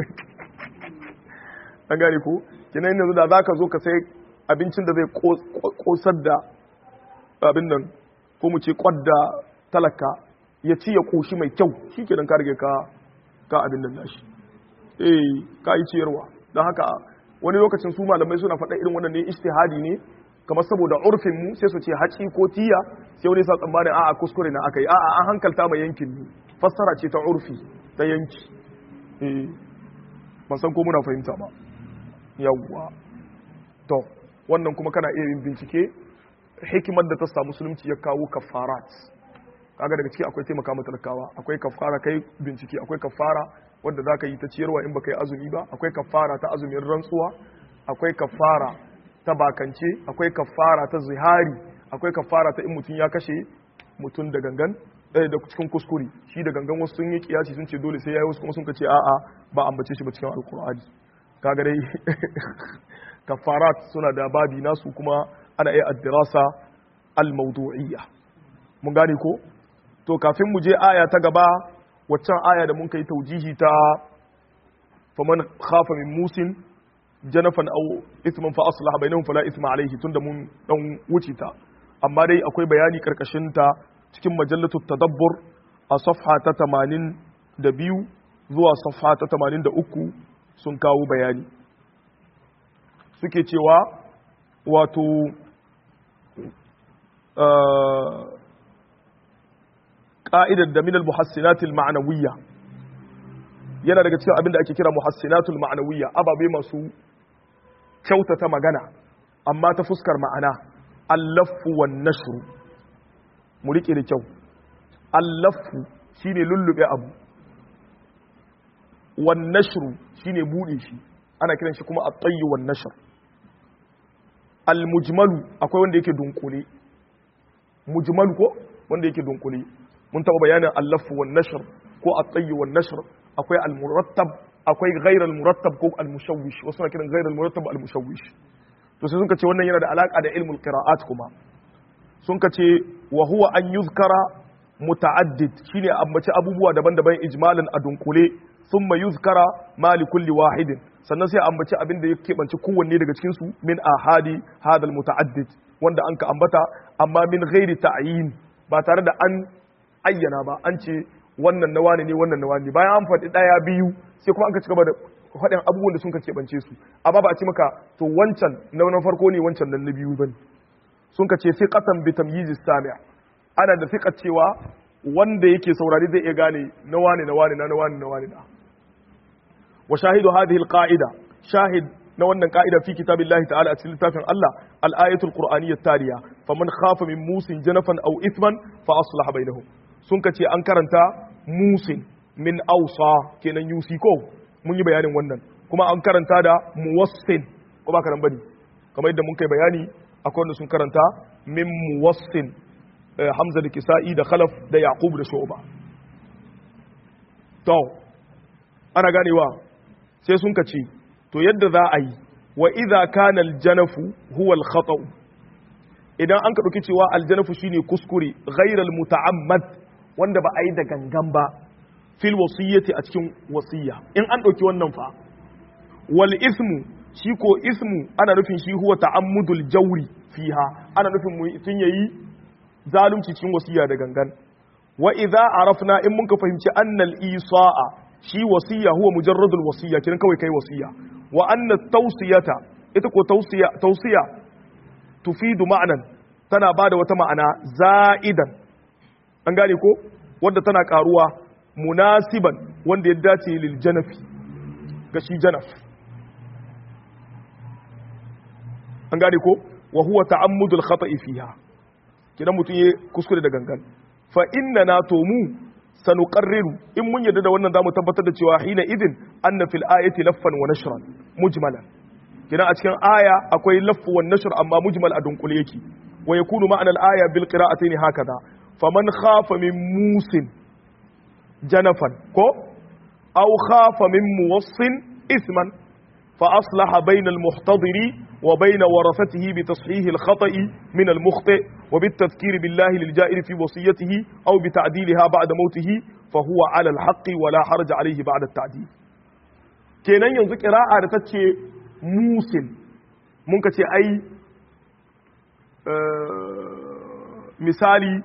an gane ko kinan yanzu da zaka zo ka sai abincin da zai kosar da abin nan ko mu ce kwadda talaka ya ci ya koshi mai kyau shikenan ka rage ka ka abin nan nashi eh ka yi ciyarwa don haka wani lokacin su malamai suna faɗa irin wannan ne ijtihadi ne kamar saboda urfin mu sai su ce haci ko tiya sai wani sa tsammanin a'a kuskure na akai a'a an hankalta mai yankin ne fassara ce ta urfi ta yanki eh ban san ko muna fahimta ba yawwa to wannan kuma kana iya yin bincike hikimar da ta sa musulunci ya kawo kafarat kaga daga ciki akwai taimaka mata talakawa akwai kafara kai bincike akwai kafara wanda zaka yi ta ciyarwa in baka yi azumi ba akwai kafara ta azumin rantsuwa akwai kafara ta bakance akwai kafara ta zihari akwai kafara ta in mutum ya kashe mutum da gangan ɗaya da cikin kuskure shi da gangan wasu sun yi kiyasi sun ce dole sai yayi wasu kuma sun ce a'a ba ambace shi ba cikin alkur'ani kaga dai kafarat suna da babi nasu kuma ana iya addirasa al-mawdu'iyya mun gane ko to kafin mu je aya ta gaba waccan aya da mun kai taujihi ta faman khafa min musin janafan aw ithman fa aslaha bainahum fala ithma alayhi tunda mun dan wuce ta amma dai akwai bayani karkashin ta cikin majallatu tadabbur a safha ta 82 zuwa safha ta 83 sun kawo bayani suke cewa wato ƙa'idar da minal muhassinatul ma'anawiyya yana daga cikin abin da ake kira muhassinatul ma'anawiyya ababe masu kyautata magana amma ta fuskar ma'ana allafu wan nashru mu rike da kyau allafu shine lullube abu wan nashru shine bude shi ana kiran shi kuma at-tayyu wan nashr al-mujmalu akwai wanda yake dunkule mujmalu ko wanda yake dunkule mun taba bayanin al-lafu wan nashr ko at-tayyu wan nashr akwai al-murattab akwai ghayr al-murattab ko al-mushawwish wasu na kiran ghayr al-murattab al-mushawwish to sai sun ce wannan yana da alaka da ilmul qira'at kuma sun ce wa huwa an yuzkara muta'addid shine ambaci abubuwa daban-daban ijmalan a dunkule thumma yuzkara ma li kulli wahidin sannan sai ambaci abin da ya keɓance kowanne daga cikin su min ahadi hadal muta'addid wanda an ka ambata amma min ghairi ta'yin ba tare da an ayyana ba an ce wannan na wani ne wannan na wani bayan an faɗi ɗaya biyu sai kuma an ka ci gaba da faɗin abubuwan da sun ka keɓance su amma ba a ci maka to wancan na na farko ne wancan nan na biyu bane sun ka ce fiqatan bi tamyiz sami' ana da fiqat cewa wanda yake saurari zai iya gane na wani na wani na na wani na wani na wa shahidu hadhihi alqa'ida shahid na wannan ka'ida fi kitabillahi ta'ala a cikin littafin Allah al-ayatul qur'aniyyah taliya faman khafa min musin janafan aw ithman fa aslaha bainahum sun ka ce an karanta musin min awsa kenan yusi ko mun yi bayanin wannan kuma an karanta da muwassin ko ba ka nan bane kamar yadda mun kai bayani akwai wanda sun karanta min muwassin hamza da kisa'i da khalaf da yaqub da shu'ba to ana ganewa sai sun ka ce to yadda za a yi wa idza kana aljanafu huwa alkhata idan an ka dauki cewa aljanafu shine kuskure ghairal muta'ammad wanda ba a yi da gangan ba fil wasiyyati a cikin wasiyya in an dauki wannan fa wal ismu shi ko ismu ana nufin shi huwa ta'ammudul jawri fiha ana nufin mutum yayi zalunci cikin wasiyya da gangan wa idza arafna in mun ka fahimci annal isa'a shi wasiya huwa mujarradul wasiya kiran kawai kai wasiya wa anna tawsiyata ita ko tawsiya tawsiya tufidu ma'anan tana bada wata ma'ana za'idan an gane ko wanda tana karuwa munasiban wanda ya dace lil janafi ga shi janaf an gane ko wa huwa ta'ammudul khata'i fiha kidan mutun ya kuskure da gangan fa inna na to mu sanuqarriru in mun yadda da wannan zamu tabbatar da cewa hina idin anna fil ayati laffan wa nashran mujmalan kidan a cikin aya akwai laffu wa nashr amma mujmal a dunkule yake wa yakunu ma'ana al aya bil qira'atayn hakaza faman khafa min musin janafan ko aw khafa min muwassin isman fa aslaha bayna al muhtadiri وبين ورثته بتصحيح الخطأ من المخطئ وبالتذكير بالله للجائر في وصيته أو بتعديلها بعد موته فهو على الحق ولا حرج عليه بعد التعديل kenan yanzu ƙira'a da ta ce musil mun ka ce ai misali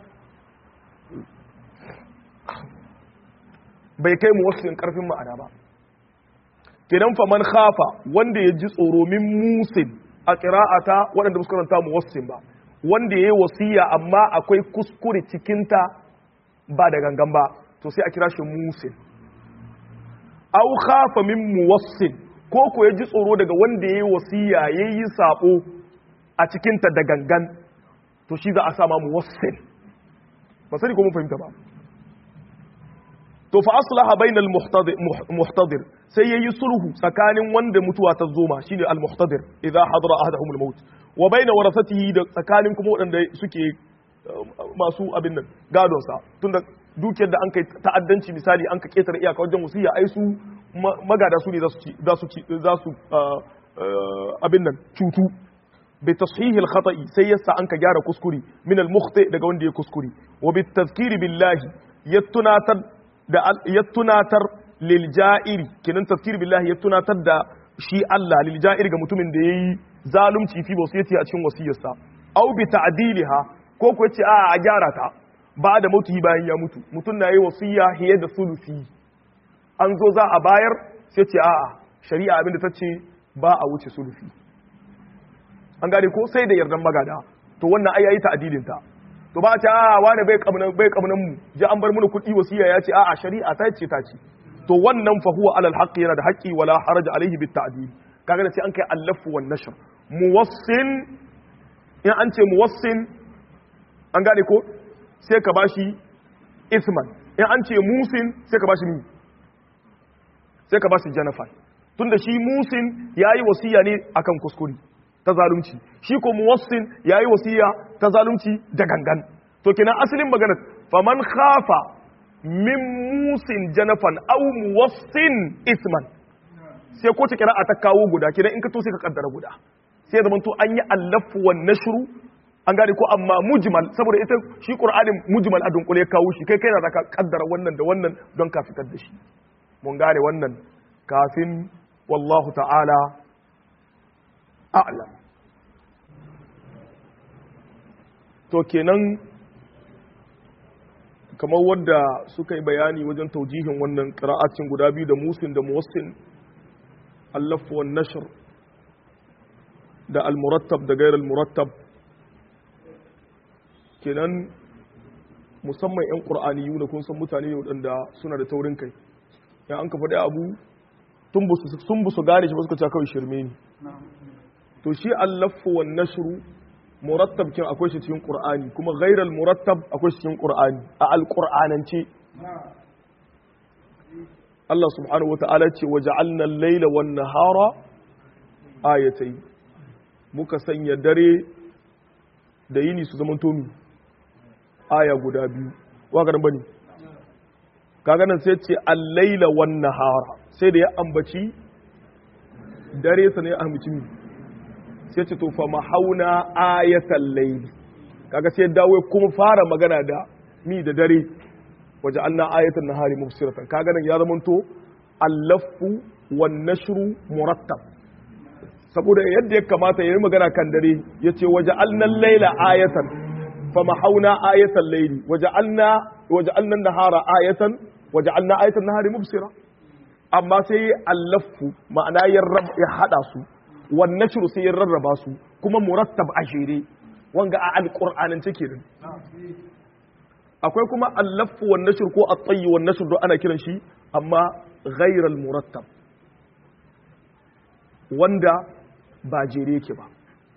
bai kai mu wasu ƙarfin ma'ana ba kenan faman khafa wanda ya ji tsoro min musil a ƙira'ata waɗanda musu karanta mu wasu ba wanda ya yi wasiya amma akwai kuskure cikinta ba da gangan ba to sai a kira shi musin au khafa min muwassin ko ko ya ji tsoro daga wanda ya yi wasiya ya yi sabo a cikinta da gangan to shi za a sama muwassin ba sani ko mun fahimta ba to fa aslaha bainal muhtadir sai yayi sulhu tsakanin wanda mutuwa ta zoma shine al muhtadir idza hadara ahaduhum al maut wa baina warasatihi da tsakanin kuma wadanda suke masu abin nan gadon sa tunda dukiyar da an kai ta'addanci misali an ka ketare iyaka wajen wasiya ai su magada su ne za su ci za su ci za su abin nan cutu bi tashihi al khata'i sai yasa an ka gyara kuskure min al mukhti daga wanda ya kuskure wa bi tadhkiri billahi ya tunatar da ya tunatar lilja'iri kenan tafsir billahi ya tunatar da shi Allah lilja'iri ga mutumin da yayi zalunci fi wasiyati a cikin wasiyarsa au bi ta'diliha ko ko yace a a gyara ta ba da mutuhi bayan ya mutu mutum na yi wasiya hiye da sulusi an zo za a bayar sai ce a a shari'a abinda ta ce ba a wuce sulusi an gane ko sai da yardan magada to wannan ai yayi ta'dilin ta to ba ta a wani bai kamunan bai kamunan mu ji an bar mana kuɗi wasiya ya ce a a shari'a ta ce ta ce to wannan fa huwa alal haqqi yana da haqqi wala haraja alaihi bit ta'dil kaga da sai an kai allafu wan nashr muwassin in an ce muwassin an gane ko sai ka bashi isman in an ce musin sai ka bashi mi sai ka bashi janafan tunda shi musin yayi wasiya ne akan kuskure ta zalunci shi ko muwassin yayi wasiya ta zalunci da gangan to kenan asalin magana faman khafa min musin janafan aw muwassin isman sai ko ta kira'a ta kawo guda kenan in ka to sai ka kaddara guda sai zaman to an yi allafu wan nashru an gane ko amma mujmal saboda ita shi qur'anin mujmal a dunkule ya kawo shi kai kai na zaka kaddara wannan da wannan don ka fitar da shi mun gane wannan kafin wallahu ta'ala a'lam to kenan kamar wadda suka yi bayani wajen taujihin wannan qira'atin guda biyu da musin da muwassin allafu wan nashr da al-murattab da gairar al-murattab kenan musamman 'yan ƙur'aniyu da kun san mutane waɗanda suna da taurin kai ya an ka faɗi abu sun busu gane shi ba suka ce kawai shirme ne to shi allafu wan nashru murattab kin akwai shi cikin ƙur'ani kuma gairar murattab akwai shi cikin ƙur'ani a alƙur'anance Allah subhanahu wa ta'ala ce wa ja'alna al-laila wan nahara ayatai muka sanya dare da yini su zaman tomi aya guda biyu wakarin bane kaga nan sai ce al-laila wan nahara sai da ya ambaci dare sa ne ya ambaci mi sai ce to fa mahauna ayatal layl kaga sai dawo kuma fara magana da mi da dare waje anna ayatan nahari mubsiratan kaga nan ya zamanto al-laffu wan nashru murattab saboda yadda ya kamata ya yi magana kan dare ya ce waje alnan laila ayatan fa mahauna ayatan laili waje alna waja'alna an-nahara ayatan waja'alna ayatan nahari mubsira amma sai allafu ma'ana ya hada su wan nashru sai ya rarraba su kuma murattab a shere wanga a alqur'anin take din akwai kuma allafu wan nashr ko at-tayy wan nashr do ana kiran shi amma ghairal murattab wanda ba jere yake ba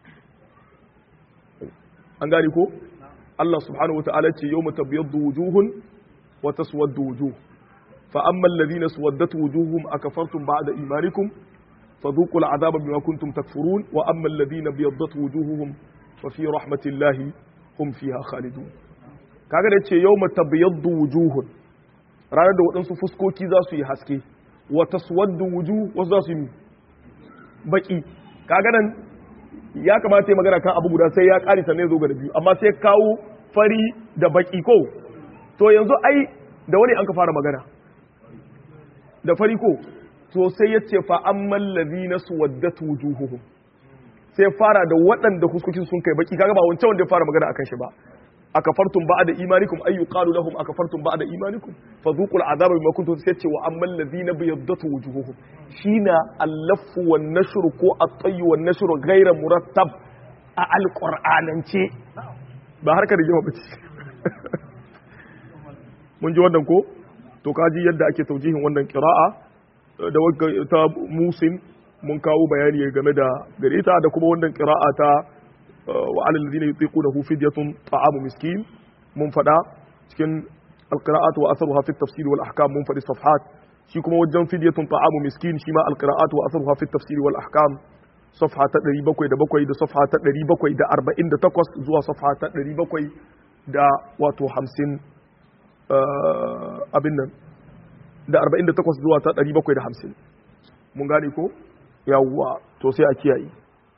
an gani ko Allah subhanahu wa ta'ala ce yawma tabyaddu wujuhun wa taswaddu wujuh fa amma alladhina suwaddat wujuhum akafartum ba'da imanikum fadhuqul adhaba bima kuntum takfurun wa amma alladhina biyaddat wujuhuhum fa fi rahmatillahi hum fiha khalidun kaga da ce yawma tabyaddu wujuhun ranar da waɗansu fuskoki za su yi haske wa taswaddu wujuh wasu za su yi baki kaga nan ya kamata ya magana kan abu guda sai ya ƙari sannan zo ga da biyu amma sai kawo fari da baki ko to yanzu ai da wani an ka fara magana da fari ko to sai ya ce fa amman ladina suwaddat wujuhuhum sai fara da waɗanda huskokin sun kai baki kaga ba wancan wanda ya fara magana akan shi ba akafartum ba'da imanikum ay yuqalu lahum akafartum ba'da imanikum fadhuqul adhaba bima kuntum sai wa ammal ladina biyaddat wujuhuhum shina al-laffu wan nashr ko at-tayy wan nashr ghayra murattab a alqur'anance ba harka da jima bace mun ji wannan ko to kaji yadda ake taujihin wannan qira'a da ta musin mun kawo bayani game da gareta da kuma wannan qira'a ta وعلى الذين يطيقونه فدية طعام مسكين من فدا cikin القراءات واثرها في التفسير والاحكام من فدي صفحات shi kuma wajen fidyatun ta'amu miskin shi ma alqira'atu wa atharuha fi tafsir wal ahkam safha ta 707 da safha ta 748 zuwa safha ta 700 da wato 50 abin nan da 48 zuwa ta 750 mun gane ko yawwa to sai a kiyaye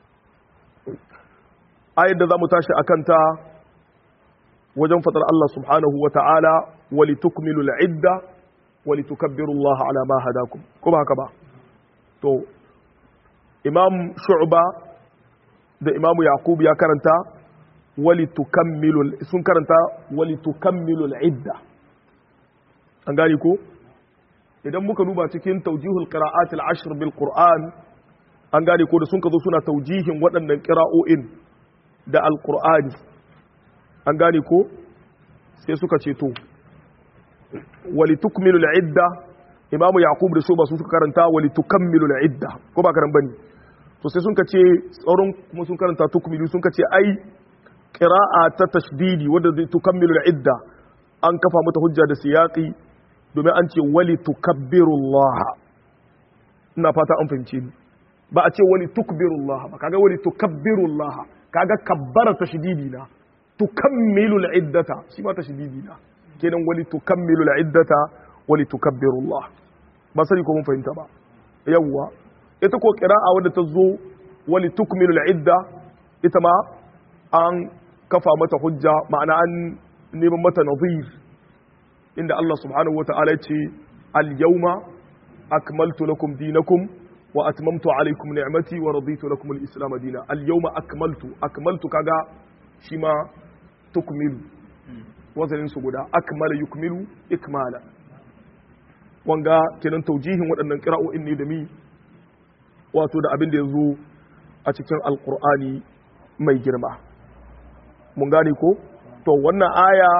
ayar da za mu tashi a kanta wajen fatar Allah subhanahu wa ta'ala wali tukmilu al'idda wali tukabbiru Allah ala ma hadakum ko ba haka ba to imam shu'ba da imam yaqub ya karanta wali tukammilu sun karanta wali tukammilu al'idda an gani ko idan muka duba cikin tawjihul qira'at al-ashr bil qur'an an gane ko da sun ka zo suna taujihin waɗannan qira'o'in da alkur'ani an gane ko sai suka ce to wali tukmilu al'idda imamu yaqub da shuba su suka karanta wali tukammilu al'idda ko ba karan bane to sai sun ce tsaron kuma sun karanta tukmilu sun ce ai qira'a ta tashdidi wanda zai tukammilu al'idda an kafa mata hujja da siyaqi domin an ce wali tukabbiru Allah ina fata an fahimce ni ba a ce wali tukbiru Allah ba kaga wali tukabbiru Allah kaga kabbara tashdidi na tukammilu al'iddata shi ma tashdidi na kenan wali tukammilu al'iddata wali tukabbiru Allah ba sani ko mun fahimta ba yawwa ita ko qira'a wadda ta zo wali tukmilu al'idda ita ma an kafa mata hujja ma'ana an neman mata nazir inda Allah subhanahu wata'ala ya ce al-yawma akmaltu lakum dinakum wa atmamtu alaykum ni'mati wa raditu lakum al-islam dina al-yawma akmaltu akmaltu kaga shi ma tukmilu wazanin su guda akmala yukmilu ikmala wanga kenan taujihin waɗannan qira'o'in ne da mi wato da abin da yazo a cikin alqur'ani mai girma mun gane ko to wannan aya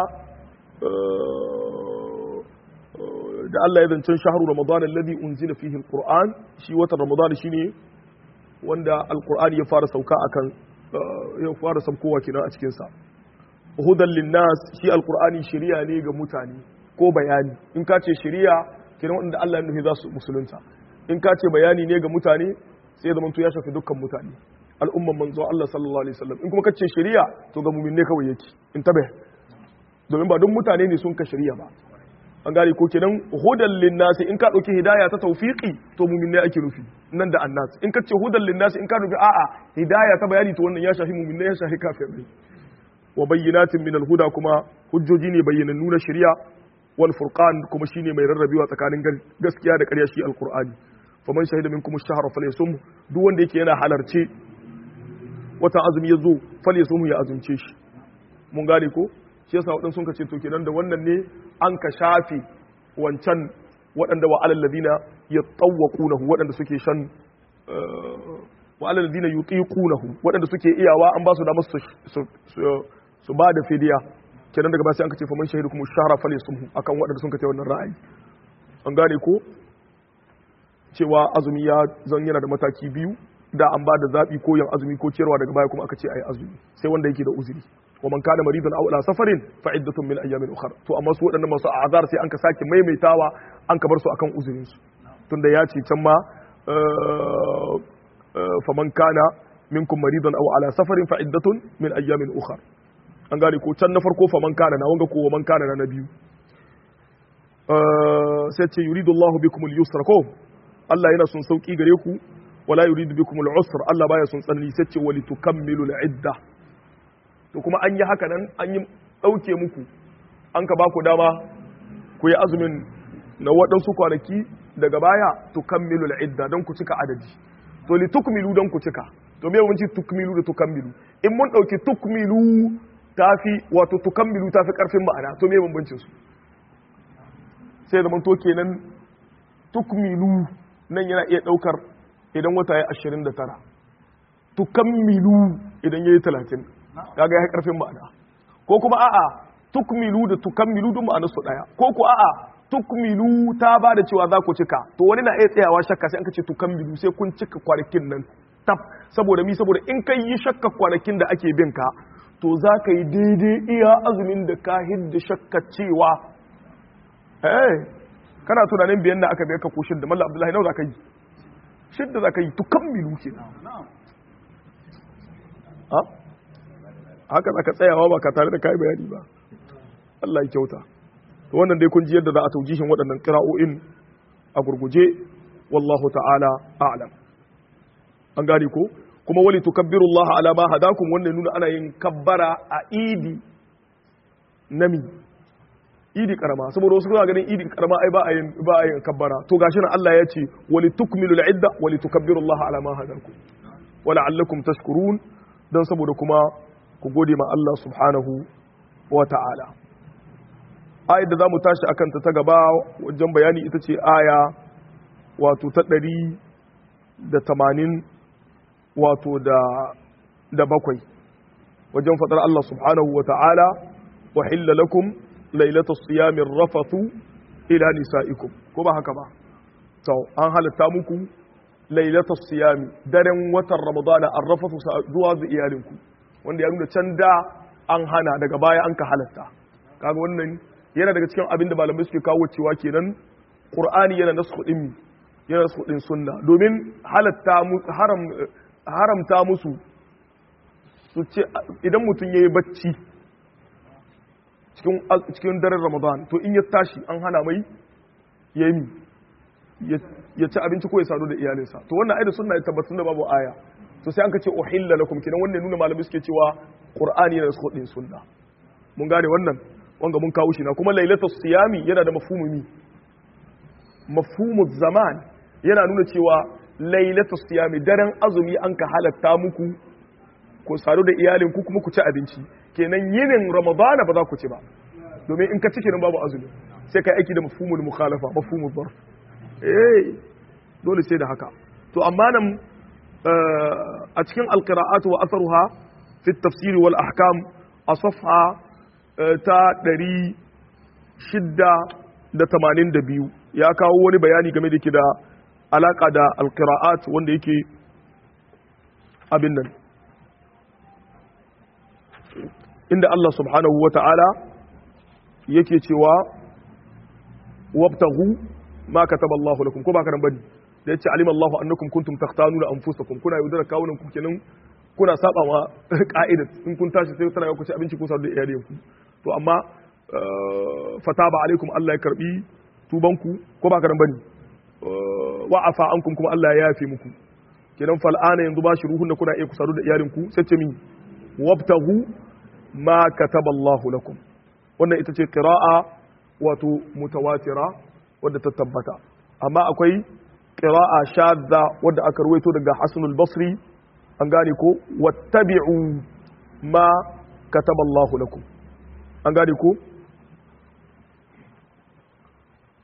da Allah ya zancen shahru ramadan alladhi unzila fihi alquran shi watan ramadan shine wanda alqur'ani ya fara sauka akan ya fara saukowa kenan a cikin sa hudan linnas shi alqur'ani shari'a ne ga mutane ko bayani in ka ce shari'a kenan wanda Allah ya nufi za su musulunta in ka ce bayani ne ga mutane sai ya zamanto ya shafi dukkan mutane al'umman manzo Allah sallallahu alaihi wasallam in kuma ka ce shari'a to ga mu'min ne kawai yake in tabe domin ba don mutane ne sun ka shari'a ba an gane ko kenan hudan linnasi in ka dauki hidaya ta tawfiqi to mu'min ne ake nufi nan da annas in ka ce hudan linnasi in ka nufi a'a hidaya ta bayani to wannan ya shafi mu'min ne ya shafi kafirai wa bayyinatin min al-huda kuma hujjoji ne bayyanannu na shari'a wal furqan kuma shine mai rarrabewa tsakanin gaskiya da ƙarya shi alqur'ani faman shahida minkum ash-shahra falyasum duk wanda yake yana halarce wata azumi ya zo falyasum ya azumce shi mun gane ko shi yasa waɗansu sun ce to kenan da wannan ne an ka shafe wancan waɗanda wa alal ladina yatawwaqunahu waɗanda suke shan wa alal ladina yutiqunahu waɗanda suke iyawa an ba su da su su ba da fidiya kenan daga ba sai an ka ce faman shahidu kuma shahara falyasumhu akan waɗanda sun ka ce wannan ra'ayi an gane ko cewa azumi ya zan yana da mataki biyu da an ba da zaɓi ko yin azumi ko ciyarwa daga baya kuma aka ce ayi azumi sai wanda yake da uzuri wa man kana maridan aw ala safarin fa iddatun min ayyamin ukhra to amma su waɗannan masu azar sai an ka sake maimaitawa an ka bar su akan uzurin su tunda ya ce can ma fa man kana minkum maridan aw ala safarin fa iddatun min ayyamin ukhra an gane ko can na farko fa man kana na wanga ko man kana na biyu sai ce yuridu Allahu bikum al-yusra ko Allah yana son sauki gare ku wala yuridu bikum al-usr Allah baya son tsanani sai ce wali tukammilu al-idda to kuma an yi haka nan an yi dauke muku an ka ba ku dama ku yi azumin na waɗansu kwanaki daga baya tukammilu al-idda don ku cika adadi to li tukmilu don ku cika to me mun ci tukmilu da tukammilu in mun dauki tukmilu tafi wato tukammilu tafi karfin ma'ana to me bambancin su sai zaman to kenan tukmilu nan yana iya daukar idan wata ya 29 tukammilu idan yayi 30 kaga ya karfin ma'ana ko kuma a'a tukmilu da tukammilu duk ma'anar su daya ko ku a'a tukmilu ta ba da cewa za ku cika to wani na iya tsayawa shakka sai an ka ce tukammilu sai kun cika kwanakin nan tab saboda mi saboda in kai yi shakka kwanakin da ake bin ka to za ka yi daidai iya azumin da ka hidda shakka cewa eh kana tunanin biyan da aka biya ka ko shidda mallam abdullahi nawa za ka yi shidda za ka yi tukammilu ke ha haka za ka tsayawa ba ka tare da kai bayani ba Allah ya kyauta to wannan dai kun ji yadda za a taujihin waɗannan qira'o'in a gurguje wallahu ta'ala a'lam an gane ko kuma wali tukabbiru Allah ala ma hadakum wannan nuna ana yin kabbara a idi nami idi karama saboda wasu suna ganin idi karama ai ba a yin ba a yin kabbara to gashi nan Allah ya ce wali tukmilu al-idda wali tukabbiru Allah ala ma hadakum wa la'allakum tashkurun dan saboda kuma ku gode ma Allah subhanahu wa ta'ala ayat da zamu tashi akan ta ta gaba wajen bayani ita ce aya wato ta ɗari da tamanin wato da da bakwai wajen faɗar Allah subhanahu wa ta'ala wa hilla lakum lailatul siyamin rafathu ila nisa'ikum ko ba haka ba to an halatta muku lailatul siyami daren watan ramadana an rafathu zuwa ga iyalinku wanda ya nuna can da an hana daga baya an ka halatta kaga wannan yana daga cikin abin da malamai suke kawo cewa kenan qur'ani yana nasu din yana nasu din sunna domin halatta haram haramta musu su ce idan mutum yayi bacci cikin cikin daren ramadan to in ya tashi an hana mai yayi ya ci abinci ko ya sadu da iyalinsa to wannan ai da sunna ya tabbatar da babu aya to sai an ka ce uhilla lakum kenan wannan nuna malamai suke cewa qur'ani yana nasu din sunna mun gane wannan wanga mun kawo shi na kuma lailatul siyami yana da mafhumumi mafhumu zaman yana nuna cewa lailatul siyami daren azumi an ka halatta muku ku sadu da iyalin ku kuma ku ci abinci kenan yinin ramadana ba za ku ci ba domin in ka ci kenan babu azumi sai kai aiki da mafhumul mukhalafa mafhumul zarf eh dole sai da haka to amma nan a cikin alqira'at wa atharuha fi at-tafsir wal ahkam a safha ta ɗari shidda da tamanin da biyu ya kawo wani bayani game da ke da alaƙa da alƙira'at wanda yake abin nan inda Allah subhanahu wa ta'ala yake cewa wabtahu ma kataba Allah lakum ko ba karan bane da yace alima Allah annakum kuntum takhtanuna anfusakum kuna yaudara kawunan ku kenan kuna saba ma ka'idat in kun tashi sai tana ku ci abinci ko sadu da iyayenku to amma fataba alaikum Allah ya karbi tubanku ko ba karan bane wa afa ankum kuma Allah ya yafe muku kenan fal ana yanzu bashi ruhun da kuna iya ku sadu da iyalinku sai ce min wabtahu ma kataba Allah lakum wannan ita ce qira'a wato mutawatira wadda ta tabbata amma akwai qira'a shadda wadda aka ruwaito daga Hasan al-Basri an gane ko wattabi'u ma kataba Allah lakum an gane ko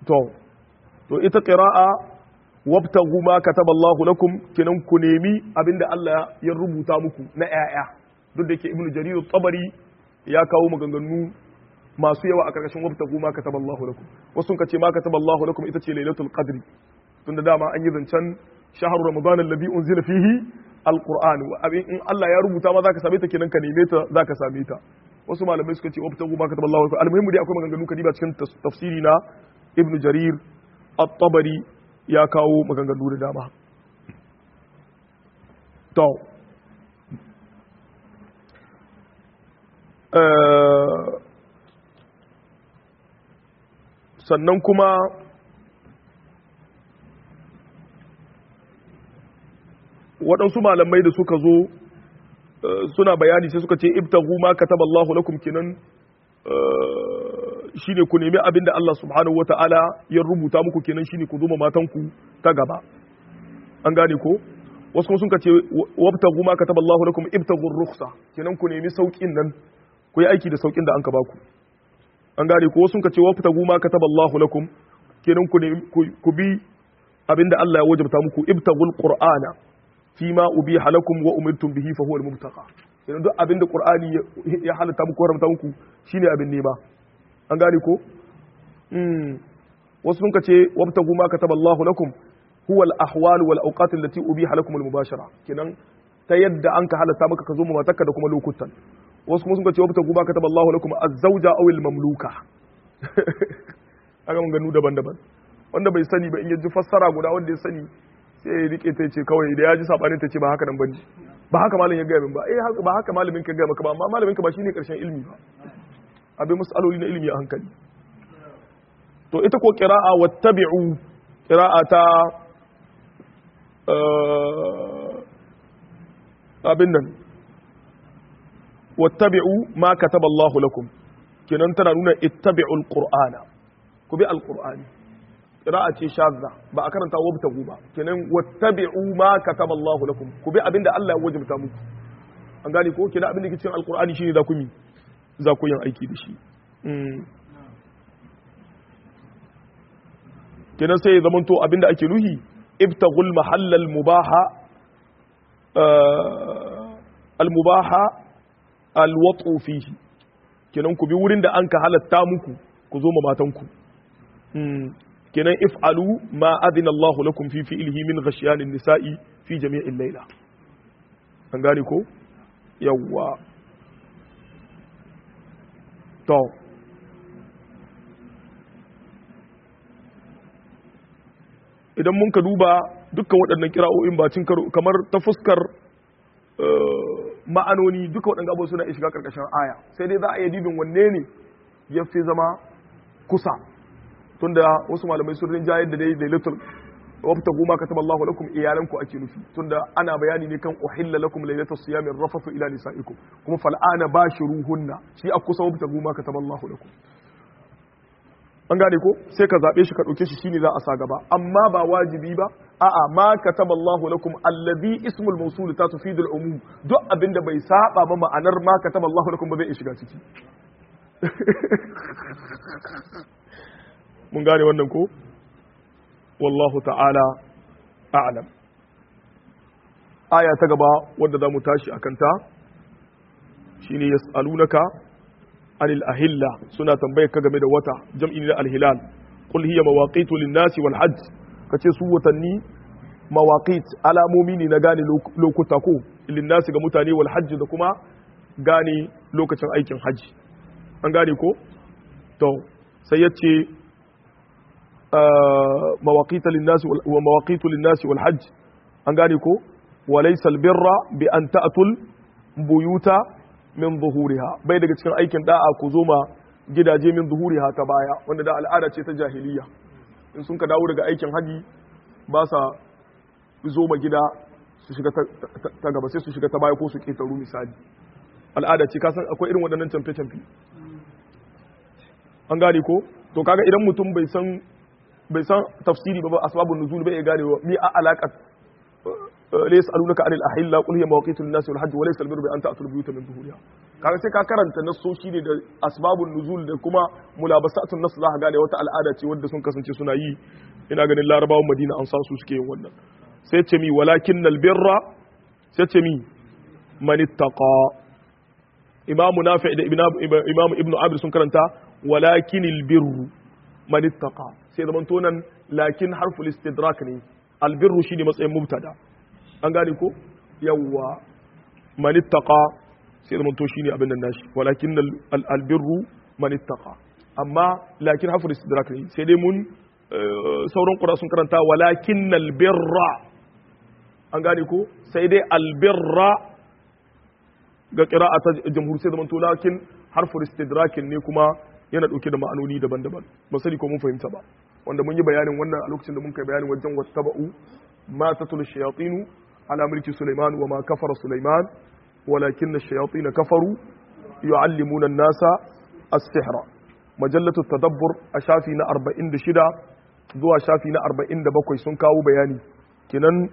to to ita qira'a wabtagu ma kataballahu lakum kinan ku nemi abinda Allah ya rubuta muku na ƴaƴa duk da yake ibnu jarir tabari ya kawo maganganu masu yawa a karkashin wabtagu ma kataballahu lakum wasu ka ce ma kataballahu lakum ita ce lailatul qadri tunda dama an yi zancen shahar ramadan alladhi unzila fihi alquran abin in Allah ya rubuta ma zaka same ta kenan ka neme ta zaka same ta wasu malamai suka ce wabtagu ma kataballahu lakum almuhimmu dai akwai maganganu kadiba cikin tafsiri na ibnu jarir at-tabari ya kawo maganganu da dama to sannan kuma waɗansu malamai da suka zo suna bayani sai suka ce ibtagu ma kataballahu lakum kinan shine ku nemi abin da Allah subhanahu wata'ala ya rubuta muku kenan shine ku zuma matanku ta gaba an gane ko wasu kuma sun ce wabtagu ma kataballahu lakum ibtagu rukhsa kenan ku nemi saukin nan ku yi aiki da saukin da an ka baku an gane ko wasu sun ce wabtagu ma kataballahu lakum kenan ku nemi ku bi abin da Allah ya wajabta muku ibtagul qur'ana fima ubiha lakum wa umirtum bihi fa huwa al-mubtaqa kenan duk abin da qur'ani ya halatta muku haramta muku shine abin nema an gane ko wasu sun ce wabtagu ma kataballahu lakum huwa al-ahwal wal awqat allati ubiha lakum al-mubashara kenan ta yadda an ka halatta maka ka zo mu matarka da kuma lokutan wasu kuma sun ce wabtagu ma kataballahu lakum az-zawja aw al-mamluka aga mun ganu daban-daban wanda bai sani ba in yaji fassara guda wanda ya sani sai ya rike ta ce kawai da ya ji sabanin ta ce ba haka nan bane ba haka malamin ya gaya min ba eh ba haka malamin ka gaya maka ba amma malamin ka ba shine karshen ilimi ba abin mas'aloli na ilimi a hankali to ita ko qira'a wattabi'u qira'a ta abin nan wattabi'u ma kataba Allah lakum kenan tana nuna ittabi'ul qur'ana ku bi alqur'ani qira'a ce shadda ba a karanta wabtagu ba kenan wattabi'u ma kataba Allah lakum ku bi abinda Allah ya wajabta muku an gane ko kenan abin da ke cikin alqur'ani shine za ku mi za ku yin aiki da shi kenan sai ya zamanto abinda ake nuhi ibtaghul mahallal mubaha al mubaha al wat'u fihi kenan ku bi wurin da an ka halatta muku ku zo ma matanku kenan if'alu ma adina Allah lakum fi fi'lihi min ghashyanin nisa'i fi jami'il layla an gane ko yawwa to idan mun ka duba dukkan waɗannan kira'o'in bacin karo kamar ta fuskar ma'anoni duka waɗanda abubuwa suna shiga ƙarƙashin aya sai dai za a yi dibin wanne ne ya fi zama kusa tunda wasu malamai sun rinjayar da dai lailatul wabta goma kataba Allahu lakum iyalanku ake nufi tunda ana bayani ne kan uhilla lakum lailatul siyamin rafafu ila nisaikum kuma fal'ana bashiruhunna shi a kusa wabta goma kataba Allahu lakum an gane ko sai ka zabe shi ka dauke shi shine za a sa gaba amma ba wajibi ba a'a ma kataba Allahu lakum alladhi ismul mawsul ta tufidul umum duk abinda bai saba ba ma'anar ma kataba Allahu lakum ba zai shiga ciki mun gane wannan ko wallahu ta'ala a'lam aya ta gaba wadda za mu tashi akan ta shine yas'alunaka anil ahilla suna tambayar ka game da wata jam'i na alhilal qul hiya mawaqitu lin-nasi wal hajj kace su watanni mawaqit alamomi ne na gane lokuta ko lin-nasi ga mutane wal hajj da kuma gane lokacin aikin hajji an gane ko to sai yace mawaƙita linnasi wa mawaƙitu linnasi wal hajj an gane ko wa laysa albirra bi an ta'tul buyuta min zuhuriha bai daga cikin aikin da'a ku zo ma gidaje min zuhuriha ta baya wanda da al'ada ce ta jahiliya in sun ka dawo daga aikin haji ba sa zo ma gida su shiga ta gaba sai su shiga ta baya ko su ketaru misali al'ada ce kasan akwai irin waɗannan camfe-camfe an gane ko to kaga idan mutum bai san bai san tafsiri ba asbabun nuzul bai gane wa mi a alaƙar laysa alunaka anil ahilla qul hiya mawaqitu lin-nas wal hajj wa laysa al-birru bi an ta'tul buyuta min zuhuriha kaga sai ka karanta nassoshi ne da asbabun nuzul da kuma mulabasatun nas za ka gane wata al'ada ce wadda sun kasance suna yi ina ganin larabawan madina an san su suke yin wannan sai ce mi walakin albirra sai ce mi man ittaqa imamu nafi da imamu ibnu abir sun karanta walakin albirru man ittaqa sai zaman tonan lakin harful istidrak ne albirru shine matsayin mubtada an gane ko yawwa man ittaqa sai zaman to shine abin nan nashi walakin albirru man ittaqa amma lakin harful istidrak ne sai dai mun sauran ƙura sun karanta walakin albirra an gane ko sai dai albirra ga ƙira'a ta jamhur sai zamanto lakin harfur istidrakin ne kuma yana ɗauke da ma'anoni daban-daban ba sani ko mun fahimta ba wanda mun yi bayanin wannan a lokacin da mun kai bayanin wajen wattaba'u ma tatul shayatinu ala mulki sulaiman wa ma kafara sulaiman walakin ash-shayatin kafaru yu'allimuna an-nasa as-sihra majallatu tadabbur a shafi na 46 zuwa shafi na 47 sun kawo bayani kinan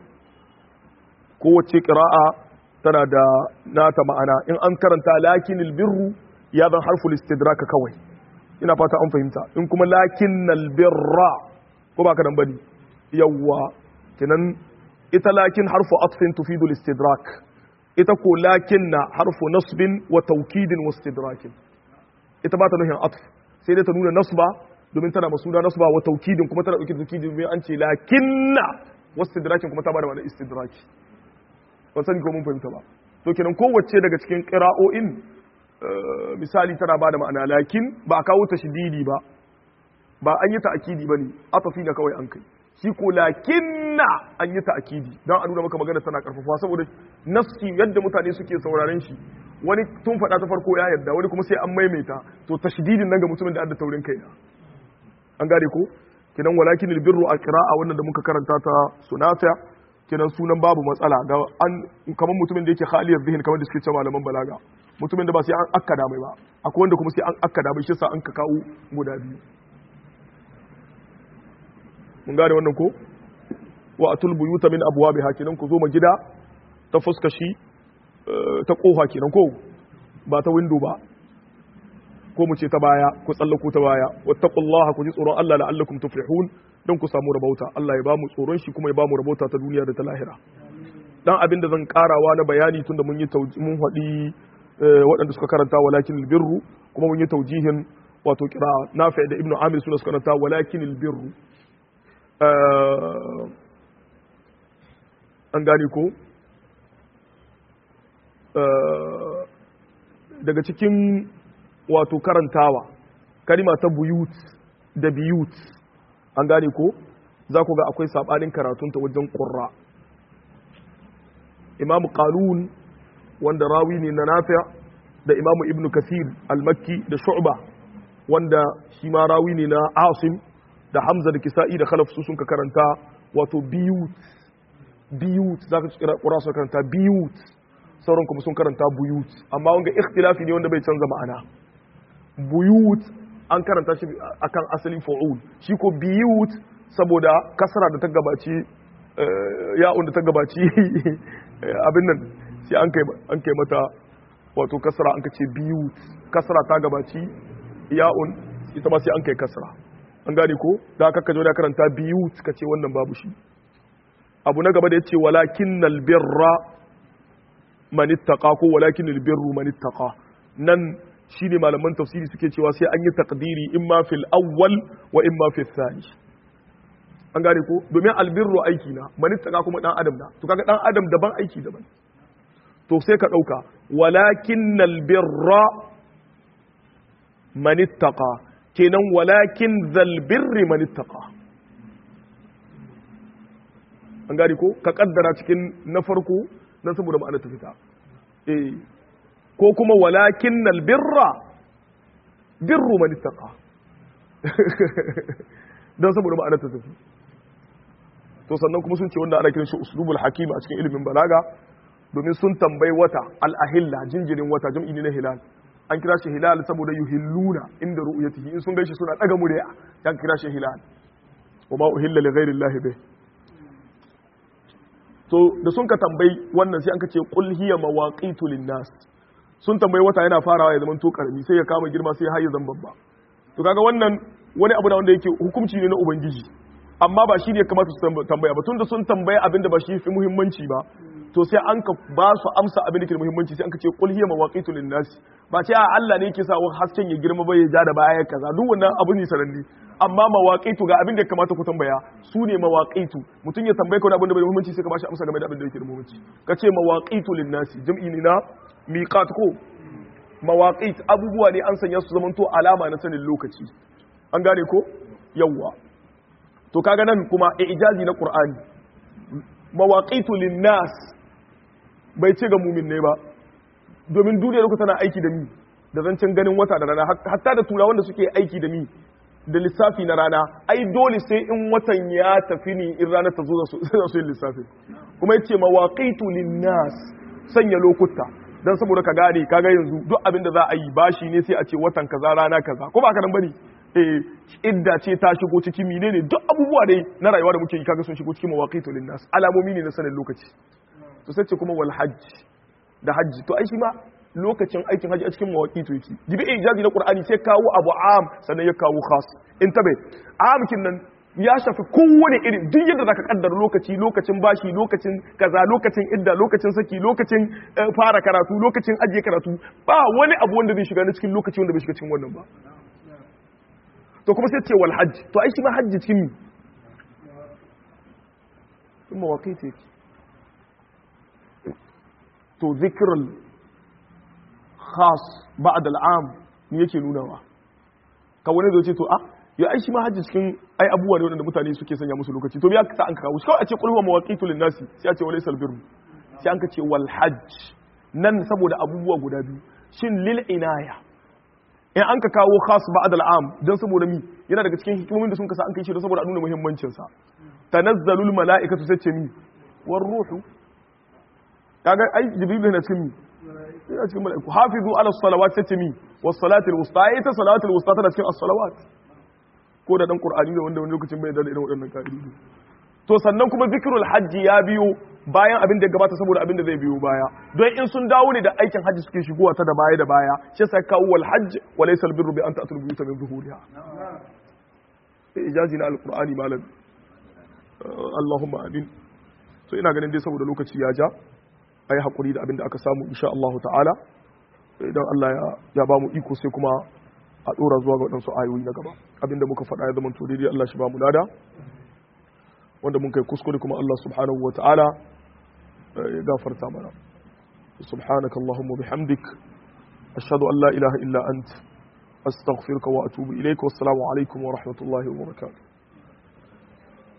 kowace ƙira'a tana da nata ma'ana in an karanta lakinil birru ya zan harful istidraka kawai ina fata an fahimta in kuma lakinnal birra ko ba ka nan bane yawwa kinan ita lakin harfu atfin tufidul istidrak ita ko lakinna harfu nasbin wa taukidin wa istidrakin ita ba ta nuhin atf sai dai ta nuna nasba domin tana masuna nasba wa taukidin kuma tana dauke da taukidin domin an ce lakinna wasu istidrakin kuma ta bada ma'ana istidraki ban sani ko mun fahimta ba to kenan kowace daga cikin qira'o'in misali tana bada ma'ana lakin ba a kawo ta shididi ba ba an yi ta'akidi bane atafi da kawai an kai shi ko lakinna an yi ta'akidi dan a nuna maka magana tana karfafa saboda nafsi yadda mutane suke sauraren shi wani tun faɗa ta farko ya yarda wani kuma sai an maimaita to tashdidin nan ga mutumin da adda taurin kai an gane ko kinan walakin albirru a qira'a wannan da muka karanta ta sunata kinan sunan babu matsala ga an kamar mutumin da yake khaliyar zihin kamar da suke cewa malaman balaga mutumin da ba sai an akkada mai ba akwai wanda kuma sai an akkada mai shi sa an ka kawo guda biyu mun gane wannan ko wa atul buyuta min abwabiha kinan ku zo ma gida ta fuskashi ta kofa kenan ko ba ta window ba ko mu ce ta baya ku tsallako ta baya wattaqullaha ku ji tsoron Allah la'allakum tuflihun don ku samu rabauta Allah ya ba mu tsoron shi kuma ya ba mu rabauta ta duniya da ta lahira dan abin da zan karawa na bayani tunda mun yi mun faɗi waɗanda suka karanta walakin albirru kuma mun yi taujihin wato kira nafi da ibnu amir suna suka karanta walakin albirru an gane ko daga cikin wato karantawa kalima ta buyut da biyut an gane ko za ku ga akwai sabanin karatunta wajen ƙurra imamu qalun wanda rawi ne na nafi'a da imamu ibnu kasir al-makki da shu'ba wanda shi ma rawi ne na asim da hamza da kisa'i da khalaf su sun ka karanta wato biyut biyut za ka kira ƙura su karanta biyut sauran kuma sun karanta buyut amma wanga ikhtilafi ne wanda bai canza ma'ana buyut an karanta shi akan asalin fa'ul shi ko biyut saboda kasara da ta gabaci ya'un da ta gabaci abin nan sai an kai an kai mata wato kasara an kace biyut kasara ta gabaci ya'un ita ma sai an kai kasara an gane ko da aka kaje da karanta biyut kace wannan babu shi abu na gaba da yace walakinnal birra man ittaqa ko walakinnal birru man ittaqa nan shi ne malaman tafsiri suke cewa sai an yi takdiri in ma fil awwal wa in ma fil thani an gane ko domin albirru aiki na manittaka kuma dan adam na to kaga dan adam daban aiki daban to sai ka dauka walakin albirra manittaka kenan walakin zal birri manittaka an gane ko ka kaddara cikin na farko dan saboda ma'ana ta fita eh ko kuma walakin albirra birru man ittaqa dan saboda ma'anar ta tafi to sannan kuma sun ce wanda ana kiran shi uslubul hakim a cikin ilimin balaga domin sun tambayi wata al-ahilla jinjirin wata jam'i ne na hilal an kira shi hilal saboda yuhilluna inda ru'yatihi in sun gaishe suna daga murya dan kira shi hilal wa ma uhilla li ghairi llahi bih to da sun ka tambayi wannan sai an ka ce qul hiya mawaqitu linnas sun tambayi wata yana farawa ya zama to karami sai ya kama girma sai har ya zama babba to kaga wannan wani abu da wanda yake hukunci ne na ubangiji amma ba shi ne ya kamata su tambaya ba tunda sun tambaya abin da ba shi fi muhimmanci ba to sai an ka ba su amsa abin da ke da muhimmanci sai an ka ce qul hiya mawaqitu linnas ba ce a Allah ne yake sa wa hasken ya girma ba ya ja da baya kaza duk wannan abu ne sananne amma mawaqitu ga abin da ya kamata ku tambaya su ne mawaqitu mutum ya tambaye ka wani abin da bai da muhimmanci sai ka ba shi amsa game da abin da yake da muhimmanci ka ce mawaqitu linnas jam'i ne na miqat ko mawaqit abubuwa ne an sanya su zamanto alama na sanin lokaci an gane ko yawwa to kaga nan kuma ijazi na qur'ani mawaqitu linnas bai ce ga mumin ne ba domin duniya lokuta tana aiki da mi da zancen ganin wata da rana hatta da tura wanda suke aiki da mi da lissafi na rana ai dole sai in watan ya tafi ni in ranar ta zo da su yin lissafi kuma yace mawaqitu linnas sanya lokuta dan saboda ka gane kaga yanzu duk abin da za a yi bashi ne sai a ce watan kaza rana kaza ko ba ka nan bane eh idda ce ta shigo ciki menene duk abubuwa dai na rayuwa da muke yi kaga sun shigo cikin mawaqitu linnas alamomi ne na sanin lokaci to sai ce kuma wal hajj da hajji to ai shi ma lokacin aikin hajji a cikin mawaqitu yake jibi ijazi na qur'ani sai kawo abu am sannan ya kawo khas in tabe amkin nan ya shafi kowane irin duk yadda zaka kaddara lokaci lokacin bashi lokacin kaza lokacin idda lokacin saki lokacin fara karatu lokacin ajiye karatu ba wani abu wanda zai shiga na cikin lokaci wanda bai shiga cikin wannan ba to kuma sai ce wal hajj to ai shi ma hajji cikin mi sun mawaƙi to zikirar khas ba'ad al'am ne yake nunawa ka wani zai ce to a ya ai shi ma hajji cikin ai abubuwa ne waɗanda mutane suke sanya musu lokaci to ya sa an kawo shi kawai a ce kulhuwa mawaqitu lin nasi sai a ce wala salbiru sai an ka ce wal hajj nan saboda abubuwa guda biyu shin lil inaya in an ka kawo khas ba'd al'am dan saboda mi yana daga cikin hikimomin da sun kasa an kai shi don saboda a nuna muhimmancin sa tanazzalul mala'ikatu sai ce mi war ruhu kaga ai jibril yana cikin mi yana cikin mala'iku hafizu ala salawat sai ce mi was salatil wusta ai ta salatul wusta tana cikin as-salawat ko da dan qur'ani da wanda wani lokacin bai da irin waɗannan ka'idodi to sannan kuma zikrul hajji ya biyo bayan abin da gabata saboda abin da zai biyo baya don in sun dawo ne da aikin hajji suke shigowa ta da baya da baya shi sai kawo wal hajj wa laysa al birru bi an ta'tul buyuta min zuhuriha ijazi na alqur'ani malam Allahumma amin so ina ganin dai saboda lokaci ya ja ayi hakuri da abin da aka samu insha Allah ta'ala idan Allah ya ya ba mu iko sai kuma a dora zuwa ga wadansu ayoyi na gaba abinda muka faɗa ya zama to daidai Allah shi ba mu lada wanda mun kai kuskure kuma Allah subhanahu wa ta'ala ya gafarta mana subhanaka allahumma bihamdik ashhadu an la ilaha illa ant astaghfiruka wa atubu ilayka wassalamu alaikum wa rahmatullahi wa barakatuh